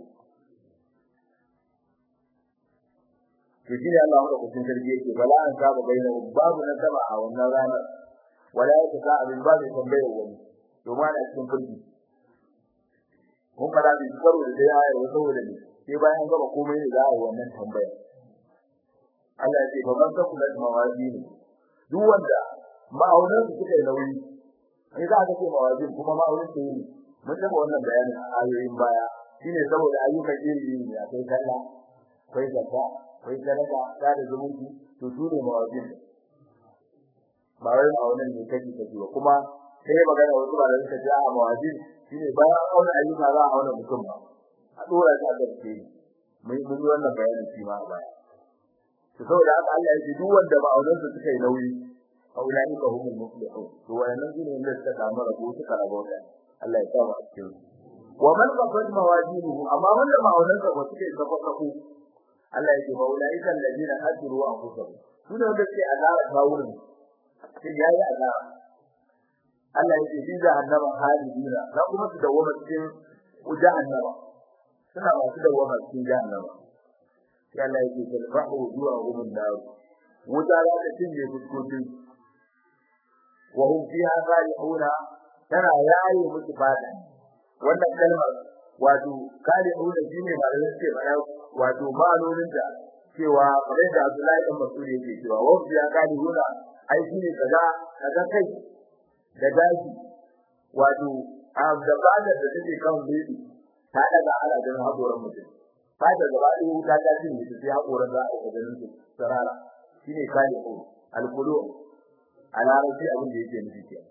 to shi ne Allah ya kusin sarki yake bala an saba baina babu na sama a wannan ranar wala yake sa abin babu tambayar wani to ma da cikin fulki mun fara bi karo da dai ayar wata wanda ne sai bayan gaba komai ne za a yi wannan tambaya Allah ya ce ba man taku da mawazini duk wanda ma'aunin su suka yi nauyi sai za ka ce mawazin kuma ma'aunin su ne mun taba wannan bayanin a ayoyin baya shine saboda ayyukan iri ne akwai sallah akwai zakka akwai sadaka da da zumunci to su ne mawazin ba wai ma'aunin ne kake kake ba kuma sai magana wasu ba da suka ce a mawazin shine bayan auna ayyuka za a auna mutum ba a dora shi a gaske mun mun yi wannan bayanin shi ma a baya to saboda haka Allah ya ce duk wanda ba auren su suka yi nauyi aulani ka humul muflihun to wannan shine wanda suka samu rabo suka rabo da Allah ya kawo a cikin wa man qafat mawajinuhu amma wanda ba auren sa ba suka yi kafa kafu Allah ya ce ba ulai kan ladina hajru wa anfusahum su ne wanda suke azara kawurin sai yayi azara Allah ya ce bi jahannama halidina za kuma su dawo cikin jahannama suna masu dawama cikin jahannama sai Allah yake talfahu zuwa gumin daru wuta za ta cinye fuskokin wa hum fiha salihuna tana yayi musu fada wannan kalmar wato salihuna shine malamin ce bana wato ma'anonin da cewa kamar da Abdullahi dan Mas'ud yake cewa wa fiha salihuna ai shine kaza kaza kai da daji wato a da bada da take kan bibi ta daga ala don haƙoran mutum ta da gaba ɗaya wuta ta cin mutum sai haƙoran za a ga ganin su sarara shine kale ko alkulu a larabci abin da yake nufi kenan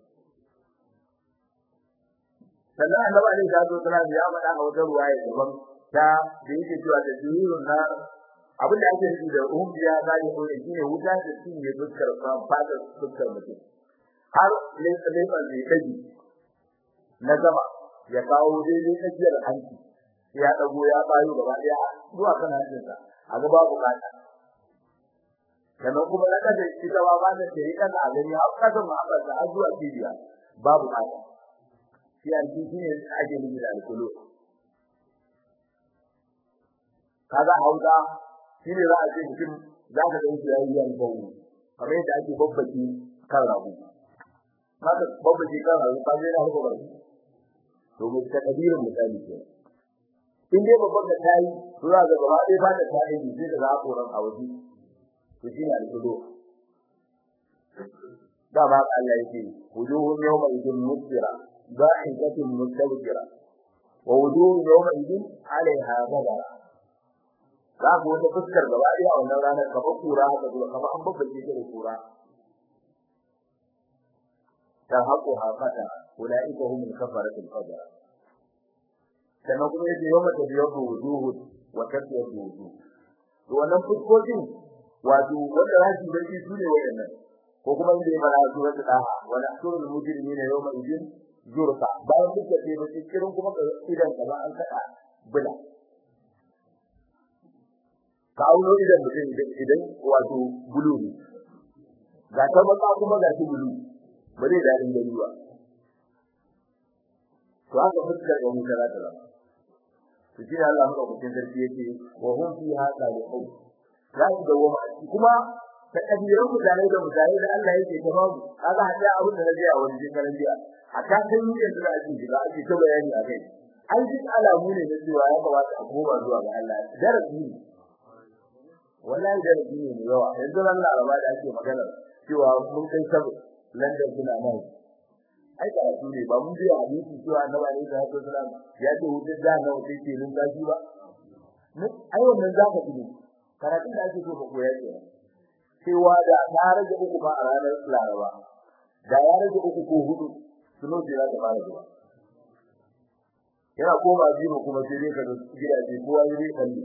sannan annabi alaihi salatu wasallam ya faɗa a wata ruwaya daban ta da yake cewa da jururun na abin da ake nufi da umbiya zai ko ne shine wuta da cinye fuskar fadar fuskar mutum har lefa lefa zai kaji na gaba ya kawo daidai tsakiyar hanci ya dago ya bayo gaba daya zuwa kan hancinsa a gaba bukata sannan kuma na kada ita ba ba da sai kada a gani har kada ma ba da zuwa cibiya babu kada shi alji shine ake nufi da alkulu kaga hauka shine za a ce mutum za ka ga shi yayi yan bawo kamar yadda ake babbaki kan rabu kaga babbaki kan rabu ka zai na harko barki to mu ta kadirin misali ke in dai babban da tayi to za ga gaba ɗaya ba da tayi ne sai da hakoran a waje to shine alkudo da ba Allah yake wujuhun yawma idin musfira ضاحكة مستبشرة ووجوه يومئذ عليها غبرة za ku wata fuskar gaba ɗaya a wannan ranar kamar kura haka zuwa kamar an babbace ta da kura ta haƙo haƙata ulaika humul kafaratul fajr sannan kuma yace yawma tabyadu wujuhu wa tabyadu wujuh to wannan fuskokin wato wanda za su barci su ne wayannan ko kuma inda ya fara su wata daha wa nahsurul mujrimina yawma idin zurfa bayan duka sai ba kirin kuma ka idan ka ba an kada bula ka auno idan mutum idan wato bulu ne ga ta baka kuma ga shi bulu ba zai dadin gani ba to haka fuskar ga mutara ta zama to shi Allah madaukakin sarki yake wa hum fiha salihun za su dawo ma kuma ta kabiran mutane da mutane da Allah yake ta babu kaga hada abin da naje a wani shekaran jiya a ta san ni yanzu da ake shiga ake ta bayani a kai an ji alamu ne na cewa ya kamata a koma zuwa ga Allah darasi ne wallahi darasi ne mai yawa yanzu nan laraba da ake magana cewa mun kai sabu London suna nan ai da su ne ba mun ji hadisi cewa annabi ne da haka sallam ya ce wutar da na wuce ke nun tashi ba ai wannan zaka ji karatun da ake so ka koya ke cewa da ta rage uku ba a ranar laraba da ya rage uku ko hudu suno jira da fara zuwa yana koma biyu kuma sai dai ka gidaje kowa zai kalli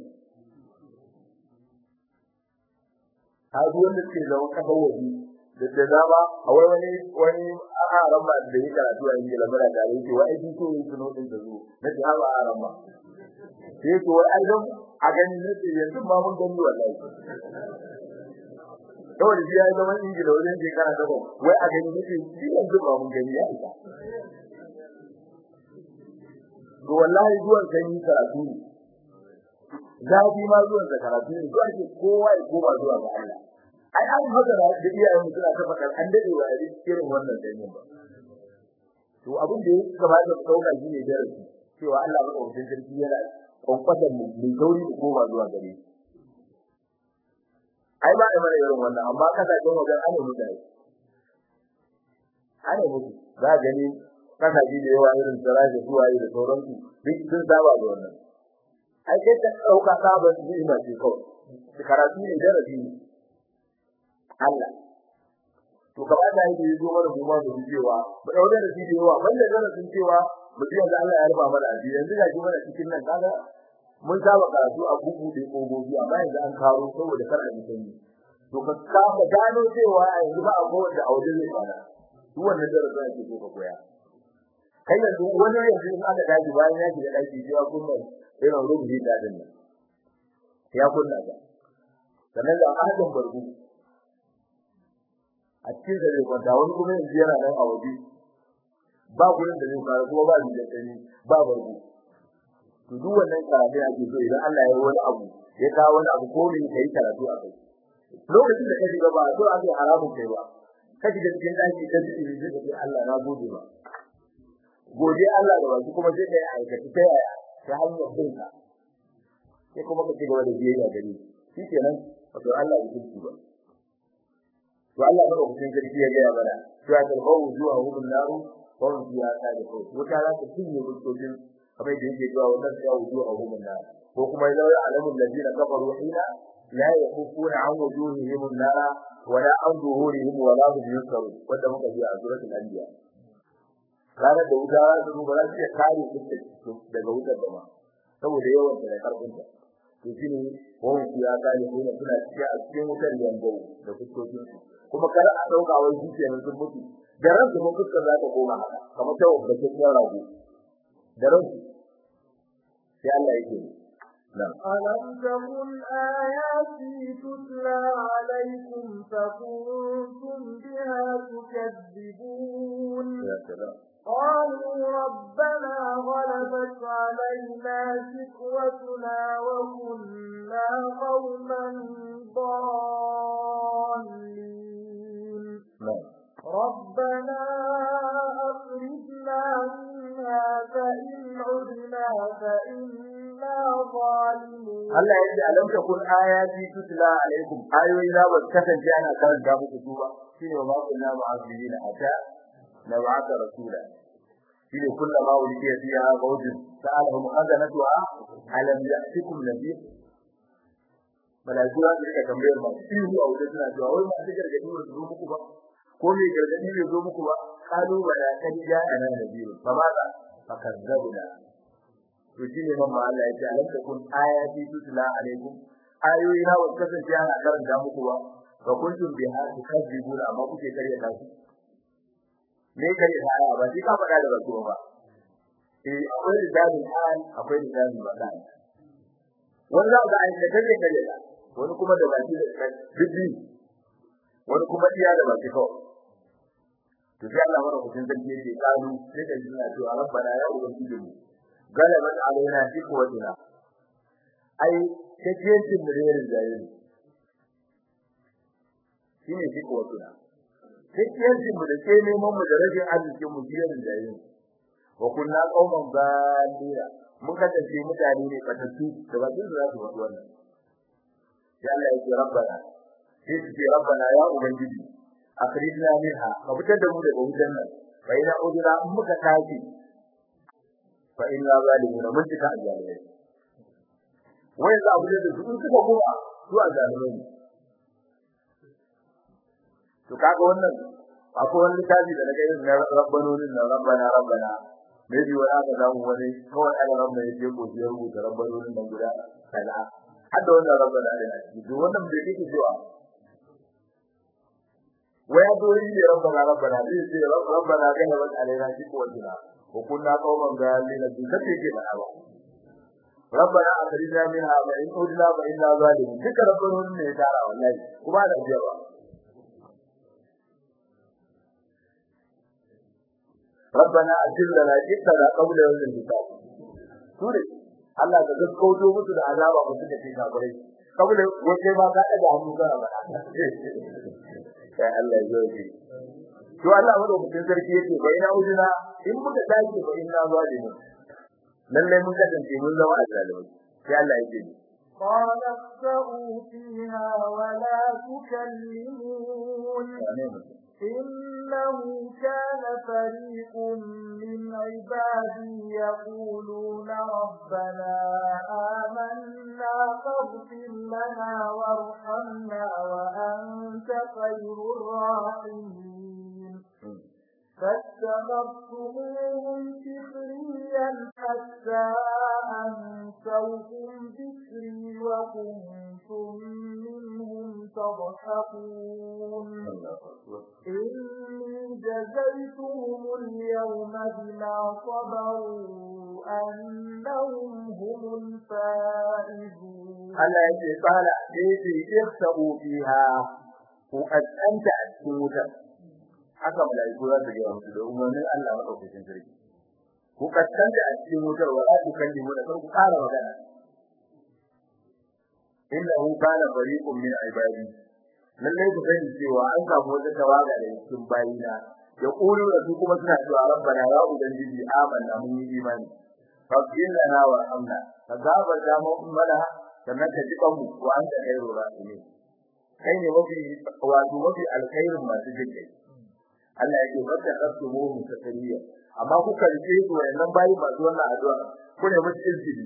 haji wanda ke zama kafa waje da da dama a wai wani wani aran ba da yake karatu a Ingila mara da yake wai ji to yin suno din da zo na ji ha ba aran ba sai to wai ai don a gani ne sai yanzu ma mun gani wallahi kawai shi ya zama Ingila wajen shekara ta wai a gani ne sai yanzu ma mun gani ya isa to wallahi zuwan sanyi karatu ne zafi ma zuwan da karatu ne zuwa ke kowa ya koma zuwa ga Allah ai an haka da iyayen suna ta faɗa an dade wa irin wannan sanyin ba to abin da ya kamata ku dauka shine darasi cewa Allah ba kawai sarki yana kwankwasan mu mai tauri da koma zuwa gare shi ai ba da mana irin wannan amma kasashen wajen ana mutane ana mutu za gani kasashe da yawa irin saraje zuwa da sauransu duk sun saba da wannan ai sai ta dauka sabon ni'ima ce kawai karatu ne darasi ne Allah to gaba da yake yi mana mu ma da cewa ba daure da shi da yawa banda darasin cewa mutum yanzu Allah ya rufa mana asiri yanzu ga mana cikin nan kaga mun saba karatu a bugu da kogobi amma yanzu an karo saboda kar a ji sanyi to ka saba gano cewa yanzu ba a kowace a wajen zai fara duk wannan darasin ake so ka koya kai yanzu wani yanzu in aka daji bayan ya shiga daki sai ya kunna irin rubuci da din nan ya kunna ga sannan da ahadin barbu a cikin da zai kwanta wani kuma yanzu yana nan a waje ba gurin da zai fara kuma ba ni da tsani ba barbu to duk wannan karatu ake so idan Allah ya yi wani abu ya kawo wani abu ko ne kai karatu a kai lokacin da ka shiga ba so ake haramun kai ba ka shiga cikin daki da cikin da zai Allah na gode ba gode Allah da baki kuma sai kai aikata ta yaya ta hanyar binka sai kuma ka cigaba da biyayya gare shi kenan wato Allah ya kinki ba to Allah ba ku cikin sarki ya ga mana to ya kalbawu zuwa hukun naru ko ya ta da ko wata za ta cinye gudodin kamar da yake zuwa wannan ya zuwa hukun naru ko kuma ya zaura alamul ladina kafaru hina la yakufuna an wujuhihim an-nara wala an zuhurihim wala hum yusarun wanda muka ji a suratul anbiya ranar da wuta za su ba za su iya kare su daga wutar da ma saboda yawan da karfin ta to shine wannan shi ya kare su ne suna cikin a cikin wutar yanzu da fuskokin su kuma kar a dauka wai shi ke sun mutu da ran su mun fuskar za ta koma haka kamar ta wanda ke cikin rago da ran su sai Allah yake نعم ألم تكن آياتي تتلى عليكم فكنتم بها تكذبون يا سلام قالوا ربنا غلبت علينا شكوتنا وكنا قوما ضالين نعم ربنا أخرجنا منها فإن عدنا فإنا ظالمون Allah ya ce alam takun ayati tutla alaikum ayoyi na ba kasance ana karanta muku su ba shine wa ma kunna mu'azzibina hatta na ba'atha rasula shine kullama uliya fiha mawjud sa'alahum khazanatuha alam ya'tikum nabiy malaiku za su rika tambayar ma ihu a wajen suna cewa wai masu gargadi ba su zo muku ba ko me gargadi bai zo muku ba kalu bala kan ja'ana nabiy fa ma za fa kazzabuna to shine mamma Allah ya ce alam takun ayati tutla alaikum ayoyi na wata kasance ana karanta muku ba fa kuntum biha tukadzibuna amma kuke kare ta su me kare ta aya ba sai ka faɗa da baki ba eh akwai rijalul hal akwai rijalul badan wani za ga aika take kare da wani kuma da baki da biddi wani kuma iya da baki kawai to sai Allah mara hutun zan ce kalu sai da jina to rabbana ya ubangiji mu galabat alaina fikwatina ai kaciyancin mu da yarin jayi shine fikwatina kaciyancin mu da ke neman mu da rajin arzikin mu yarin jayi wa kunna qauman balira mun kasance mutane ne fatattu da bakin su za su faɗi wannan sai Allah ya ce rabbana sai su ce rabbana ya ubangiji akhrijna minha ka fitar da mu daga wutan nan fa ina udra in muka tafi fa inna zalimuna mun tika ajalai wai za abu da su suka kuma su ajalai ne to kaga wannan akwai wani tabi da daga irin rabbanonin nan rabbana rabbana maybe wani aka samu wani kawai ana rabba ya je ko ya rubuta rabbanonin nan guda kaza hadda wannan rabbana ne duk wannan bai kike cewa waya dori ne rabbana rabbana zai ce rabbana kana wa alaina shi ko wajina ko kunna qauman galina bi kace ke ba ba rabbana akhrijna minha wa in udna fa inna zalimun duka rabbana ne ya tara wallahi kuma da jawa rabbana ajilna jittana qabla yawm al-hisab sure Allah ka gaskauto musu da azaba ku suka ce kafirai kabula wace ma ka daga hannu kana ba sai Allah ya yi to Allah mu mutum sarki yake bai na ujuna in muka dace ba inna zalimu lalle mun kasance mun zama azzalimai sai Allah ya ce قال اخسئوا فيها ولا تكلمون إنه كان فريق من عبادي يقولون ربنا آمنا فاغفر لنا وارحمنا وأنت خير الراحمين فاتخذتموهم سخريا حتى أنسوكم ذكري وكنتم منهم تضحكون إني جزيتهم اليوم بما صبروا أنهم هم الفائزون Allah ya ce fara sai ce ihsabu fiha ku azanta a cikin wutar haka malaiku za su ga musu da umarnin Allah madaukakin sarki ku kaskanta a cikin wutar wa za ku kalli mu da ku fara magana innahu kana fariqun min ibadi lalle ku sani cewa an samu wata tawaga da cikin bayina ya kulu da su kuma suna cewa rabbana ya ubangiji amanna mun yi imani faghfir lana wa amna ka gabar da mu mana sannan ka ji kanmu wa anta khairu rahimin kai ne mafi wato mafi alkhairin masu jinkai Allah yake barka kasu mu takariya amma kuka rike su wannan bayi masu wannan addu'a ku ne musu izini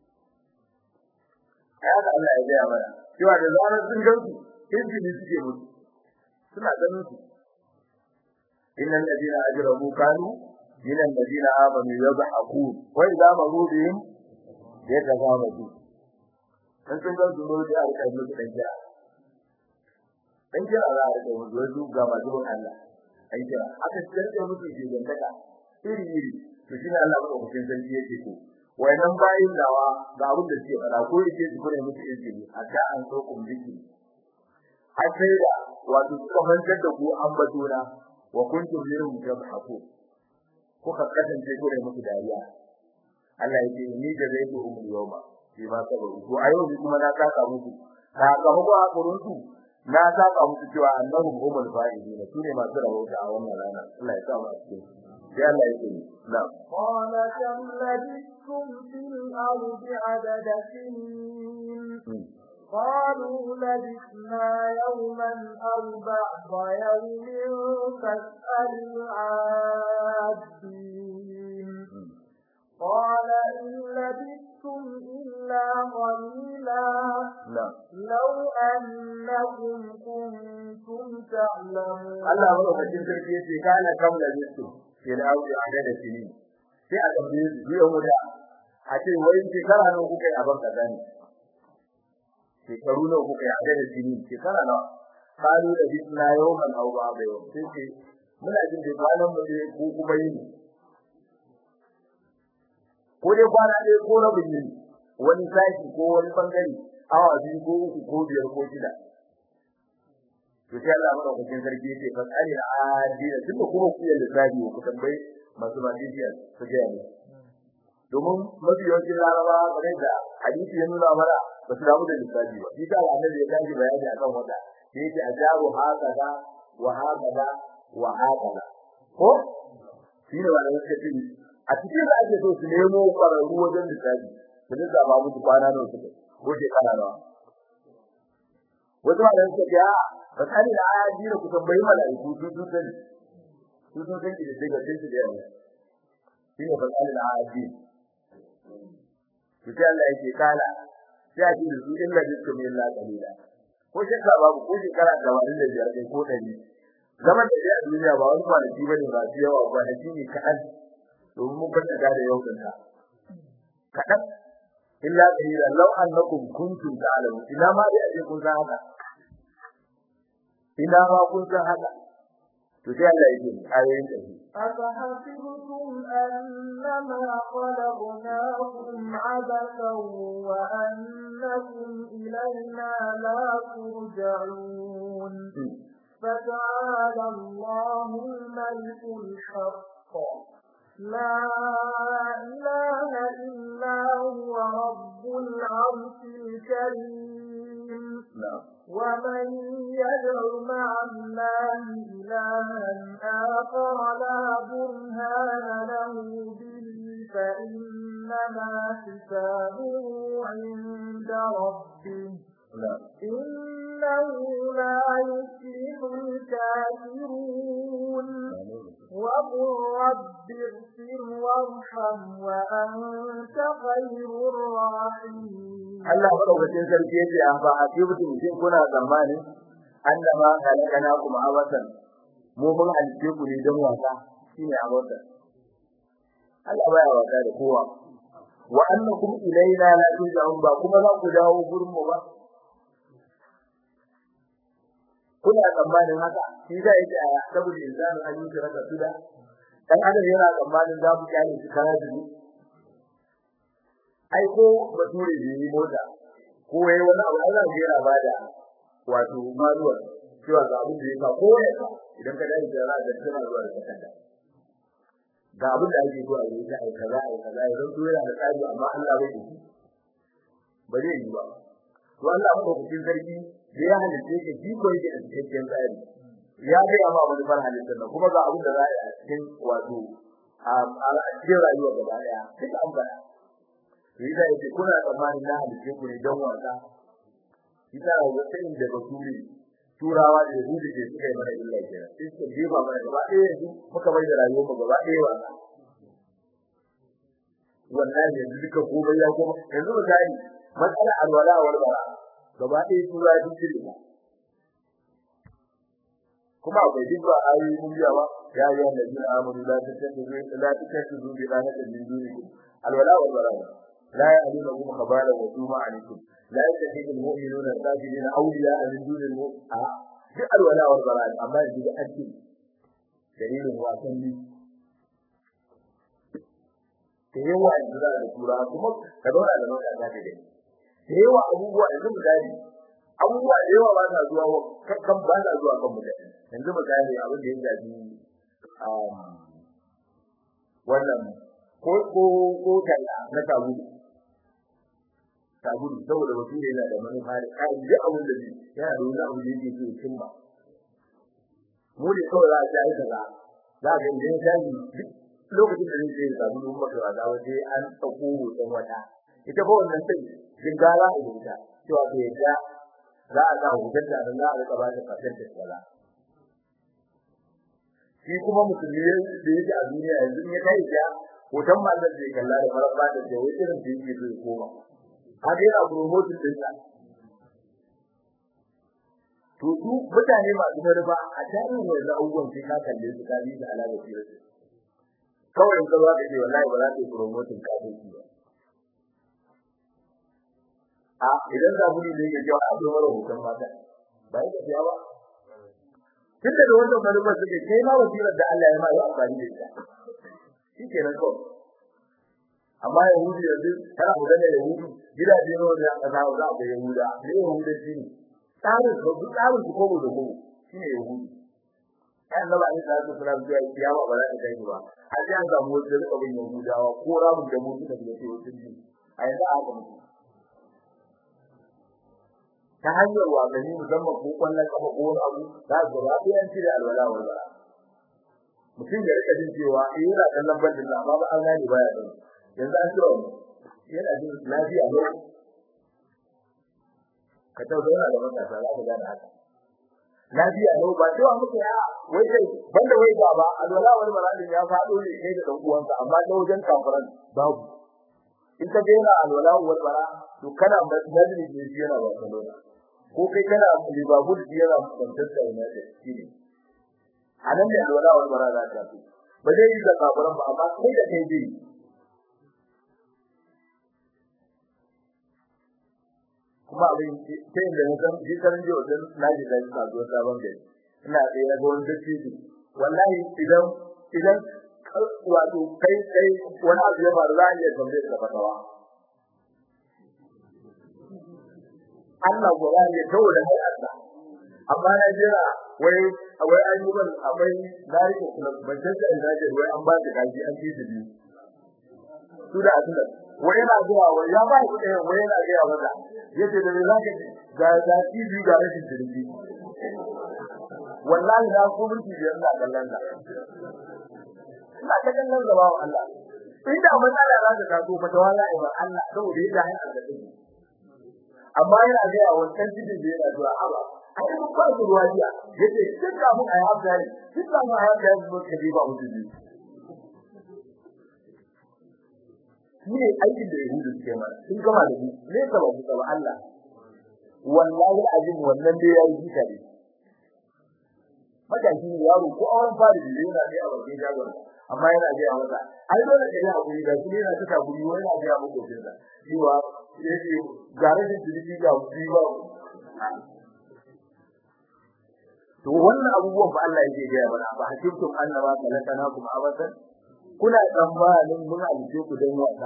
haka Allah ya gaya mana cewa da zarar sun gansu izini suke musu suna ganin su innal ladina ajramu kanu min alladina amanu yadhakun wa idza maru bihim yatazamadu dan sun gansu ne da aka yi musu dan jira dan jira za a rike musu wasu ga masu Allah ai jira aka tsarke musu ke gantaka iri iri to shine Allah ba ku cikin sarki yake ko wayannan bayin dawa ga abin da suke fara ko yake su kure musu izini a ta an so ku miki a sai da wato suka mantar da ku an batuna wa kuntum minhum tabhaku kuka kasance kure musu dariya Allah yake ni da zai ku umul yawma shi ma sabaru to ayo ni kuma na saka musu sakamako a kuruntu na saka musu cewa annahum humul fa'idin sune masu rawata a wannan rana Allah ya sa mu a cikin sai Allah ya ce na'am قال كم لبثتم في الأرض عدد سنين قالوا لبثنا يوما أو بعض يوم فاسأل العادين قال إن لبثتم إلا قليلا na'am لو أنكم كنتم تعلمون Allah madaukakin sarki yace kana kam da bisu fil ardi adada sinin sai a tambaye su biyan wuta a ce wai shekara nawa kuka yi a banka gani shekaru nawa kuka yi adada sinin shekara nawa kalu da bisna yawman aw ba'da yawm sai ce muna jin da kwanan mu ne ko kuma yin ko dai kwana ɗaya ko rabin yini wani sashi ko wani bangare awa biyu ko uku ko biyar ko shida to sai Allah madaukakin sarki yace fa tsari da adina tunda kuma ku yi lissafi ku tambayi masu mafiya su ga ne domin mafi yawancin laraba kamar da hadisi ya nuna mana ba su damu da lissafi ba shi ta annabi ya tashi bayani akan wata sai yace ajabu hakaza wa hakaza wa hakaza ko shi ne wanda suka ce a cikin da ake so su nemo kwararru wajen lissafi su dinga ba musu kwana nawa suka ko shekara nawa wasu ma da suka ce a ba tsari da ayaji da ku tambayi mala'iku su sun sani su sun san da daga sai su da yawa shi ne ba tsari da ayaji to sai Allah yake kala sai a ce da su illa bikum illa qalila ko shekara babu ko shekara da wani da biyar ko ɗari zaman da a duniya ba wani kwanaki bane ba su yawa kwanaki ne kaɗan domin mun kwanta da yau da kaɗan illa qalila law annakum kuntum ta'lamun ina ma dai aje kun san haka ina ma kun san haka to sai Allah yake ayoyin da shi أفحسبتم أنما خلقناكم عبثا وأنكم إلينا لا ترجعون فتعالى الله الملك الحق لا إله إلا هو رب العرش الكريم ومن يدع مع الله إلها آخر لا برهان له به فإنما حسابه عند ربه إنه لا يفلح الكافرون وقل رب اغفر وارحم وأنت خير الراحمين Allah madaukakin sarki yace an ba a cikin shin kuna tsammanin annama kalakana kuma abatan mu mun halice ku ne don wasa shine abatan Allah baya wasa da kowa wa annakum ilaina la turja'un ba kuma za ku dawo gurin mu ba kuna tsammanin haka shi da yake a saboda insanu an yi raka suda dan adam yana tsammanin za mu kyale shi kana da ai ko bature da yi mota ko yayi wani abu Allah ya yana bada wato manuwar cewa ga abin da yake ko ya idan ka dai da da tana zuwa da kanta ga abin da ake so a yi ta ai kaza ai kaza idan to yana da tsari amma Allah bai yi ba zai yi ba to Allah ba ku cikin sarki da ya halice ka ji ko yake da cikakken tsari ya ga amma wani bar halittar nan kuma ga abin da za a yi a cikin wato a cikin rayuwa gaba daya duk an bada Rida yake kuna tsammanin na halice ku ne don wasa. Ita ga sai da basuri turawa da yahudi ke suka yi mana illa kenan. Sai suka jefa mana gaba ɗaya yanzu muka bai da rayuwar mu gaba ɗaya wasa. Wallahi yanzu duka komai ya koma yanzu misali matsala alwala wal bara gaba ɗaya tura duk shirka. kuma akwai duk ba ayoyi mun biya ba ya yi wannan jin amuru la tattaku la tattaku bi rahatin min dunikum alwala wal bara لا يعلمكم خبالا وجوما عليكم لا يتخذ المؤمنون الكافرين اولياء من دون المؤمنين duk alwala wal bara amma yanzu da ake dalilin wasan ne da yawa yanzu da tura kuma ka dora da mata da dai da yawa abubuwa yanzu misali abubuwa da yawa ba sa zuwa kan ba sa zuwa kan mutane yanzu misali abin da ya shafi wannan ko ko ko talla na tabu tabu saboda mutum yana da manufa da kai da abin da yana da wani abu da yake so ya cimma mu ne kawai za a ji aika za za ga idan shayi lokacin da zai yi tabu mun maka wata waje an tsako hoton wata ita ko wannan sai jingara a ita cewa ke da za a sa hoton da za a rika ba ta kafin ta tsala shi kuma musulmi da yake a duniya yanzu ya kai ya hoton mallan da kalla da maraba da da wai irin da yake zai koma har yana promoting din sa to su mutane masu maraba a tarihin wannan abubuwan sai ka kalle su ka bi da alaka da su kawai in ka zo ka ce wallahi ba za ka yi promoting ka dai ba a idan za mu ne ne ya a zo mara hoton mata ba ya tafiya ba tun da wannan manufar suke kai ma wasirar da Allah ya ma yi amfani da ita shi ke nan kawai amma yahudi yanzu kana magana yahudi gidaje ne wanda aka zawo za ga yahuda ne yahuda shi ne tsarin su duk tsarin su kobo da kobo shi ne yahudi ai Allah ne da su fara zuwa kiyama ba za ta kai ba a sai an samu wasu rika bin yahudawa ko ramin da mu suka da cewa sun ji a yanzu aka mutu ta hanyar wasanni musamman ko kwallon kafa ko wani abu za su gaba ɗaya an cire alwala wa bara mutum ya rika jin cewa eh yana kallon bandin da amma ba an gane baya da yanzu an cewa yana jin lafiya ne ka tau zauna da matasa za ka gane haka lafiya ne ba cewa muke ya wai kai banda wai ba ba alwala wani maradin ya faɗo ne kai da dan uwansa amma ta wajen kafiran babu in ka ga yana alwala wal bara to kana madrid ne shi yana Barcelona ko kai kana Liverpool shi yana Manchester United shi ne anan ne alwala wal bara za ta fi ba zai yi da kafiran ba amma kai da kai dai kuma abin sai da na san shi kan jiya wajen naji da ka zo sabon gari ina tsaye na gon da shi wallahi idan idan wato kai kai wani abu ya faru za a iya tambaye ka fatawa Allah gora ne saboda kai Allah amma na jira wai wai an yi ban akwai zari ko ban tantance ina je wai an ba da kaji an ji da biyu su da azuna wai yana zuwa wai ya ba shi ɗaya wai yana ga wanda yace da me zaka ga ga TV ga rashin jirgi wallahi na ko mulki biyar na kallon da ina ta kallon gaba wa Allah inda matsala za ta taso fa tawala ai Allah saboda yadda hai Allah take amma yana ga wannan cikin da yana zuwa aba ai mun ba su ruwa jiya yace duk da mun ayi abdani duk da mun ayi abdani mun kaje ba mu dubi ne aikin da yahudu suke mana sun gama da ni ne ka ba su ba Allah wallahi azim wannan dai yayi jika ne matashi ne yaro ko auren fari da yana da a bakin jagon amma yana ga ya masa ai dole ka yi hakuri da kuma yana tuka guri wani abu ya muku jinda cewa yake gare da jirgi ga guri ba to wannan abubuwan fa Allah yake ga mana ba hakimtum annama khalaqnakum abadan kuna tsammanin mun alice ku dan wasa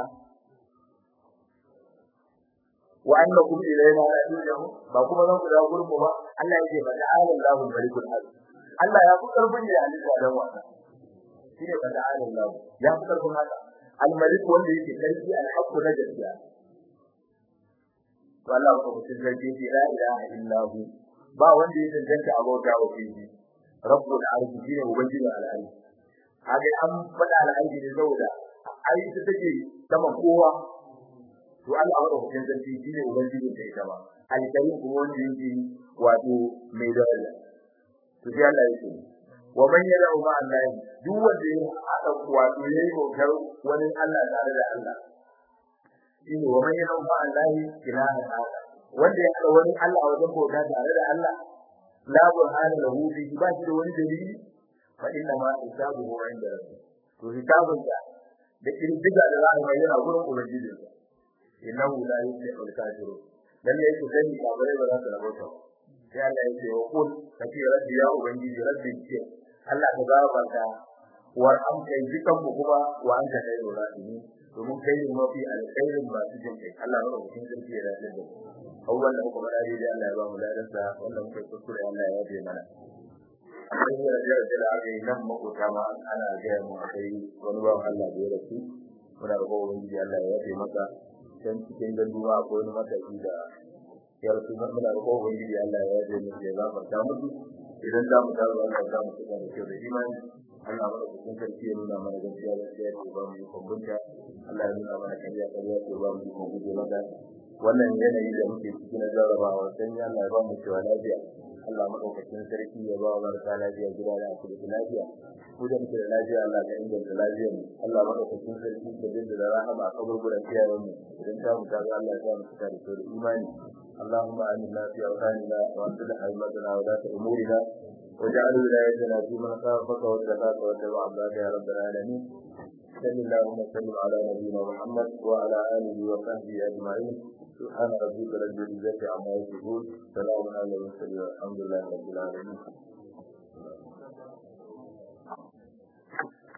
wa annakum ilayna la turja'un ba kuma zan ku da gurin ba Allah yake ba ta'ala Allahu malikul haq Allah ya fi karfin ya alika dan wasa shine ba ta'ala Allah ya fi karfin haka al-malik wanda yake karfi al-haq na gaskiya to Allah ko mutum zai ce la ilaha illa hu ba wanda ya danganta abota wa shi rabbul arshi shine ubangiji al-arshi kage an fada al-arshi ne saboda ai ita take sama kowa to Allah wa hukuncin sarki shine ubangiji da ita ba al-karim kuma wanda yake wato mai daraja to sai Allah yake wa man yad'u ma Allah duk wanda ya hada wato yayi bautar wani Allah tare da Allah shine wa man yad'u ma Allah ilaha illa wanda ya hada wani Allah a wajen bauta tare da Allah la burhana lahu bi ba shi da wani dalili fa inna ma hisabuhu inda rabbih to hisabun da da kirdiga da za a yi yana gurin ubangiji innahu la yuflihu al-kafirun dan ne yake sani kabare ba za su rabota sai Allah yake wa qul kafi rabbi ya ubangiji rabbi ce Allah ka ga barka war am kai dukan mu kuma wa anta khairu rahimi domin kai ne mafi alkhairin ba su jin kai Allah ya rubuta sarki ya dace da awwal da kuma dai da Allah ya ba mu ladan sa wannan muke kuskure Allah ya yabe mana akwai da da da aka yi nan makota ma ana ga mu akai wani ba Allah da ya rasu muna da kowa ubangiji Allah ya yabe maka can cikin ganduwa akwai wani mataki da ya rasu muna da kowa ubangiji Allah ya yabe mu ya gafarta musu idan za mu dawo Allah za mu tsaya da kyau da imani Allah mana cikin sarki ya nuna mana gaskiya gaskiya ce ba mu yi kumbunta Allah ya nuna mana kariya kariya ce ba mu yi kumbunta mata wannan yanayi da muke ciki na jarrabawa dan ya Allah ya ba mu cewa lafiya Allah madaukakin sarki ya ba wa marasa lafiya gida da asibiti lafiya ku da muke da lafiya Allah ka inganta lafiyar mu Allah madaukakin sarki ka dinda da rahama a kaburburan kiyayen mu idan ta mu ta ga Allah ya mu cika da kyau da imani اللهم آمنا في أوطاننا وأصلح أئمتنا ولاة أمورنا واجعل ولايتنا في من خافك واتقاك واتبع عبادك يا رب العالمين صل اللهم وسلم على نبينا محمد وعلى آله وصحبه أجمعين سبحان ربك رب العزة عما يصفون سلام على المرسلين والحمد لله رب العالمين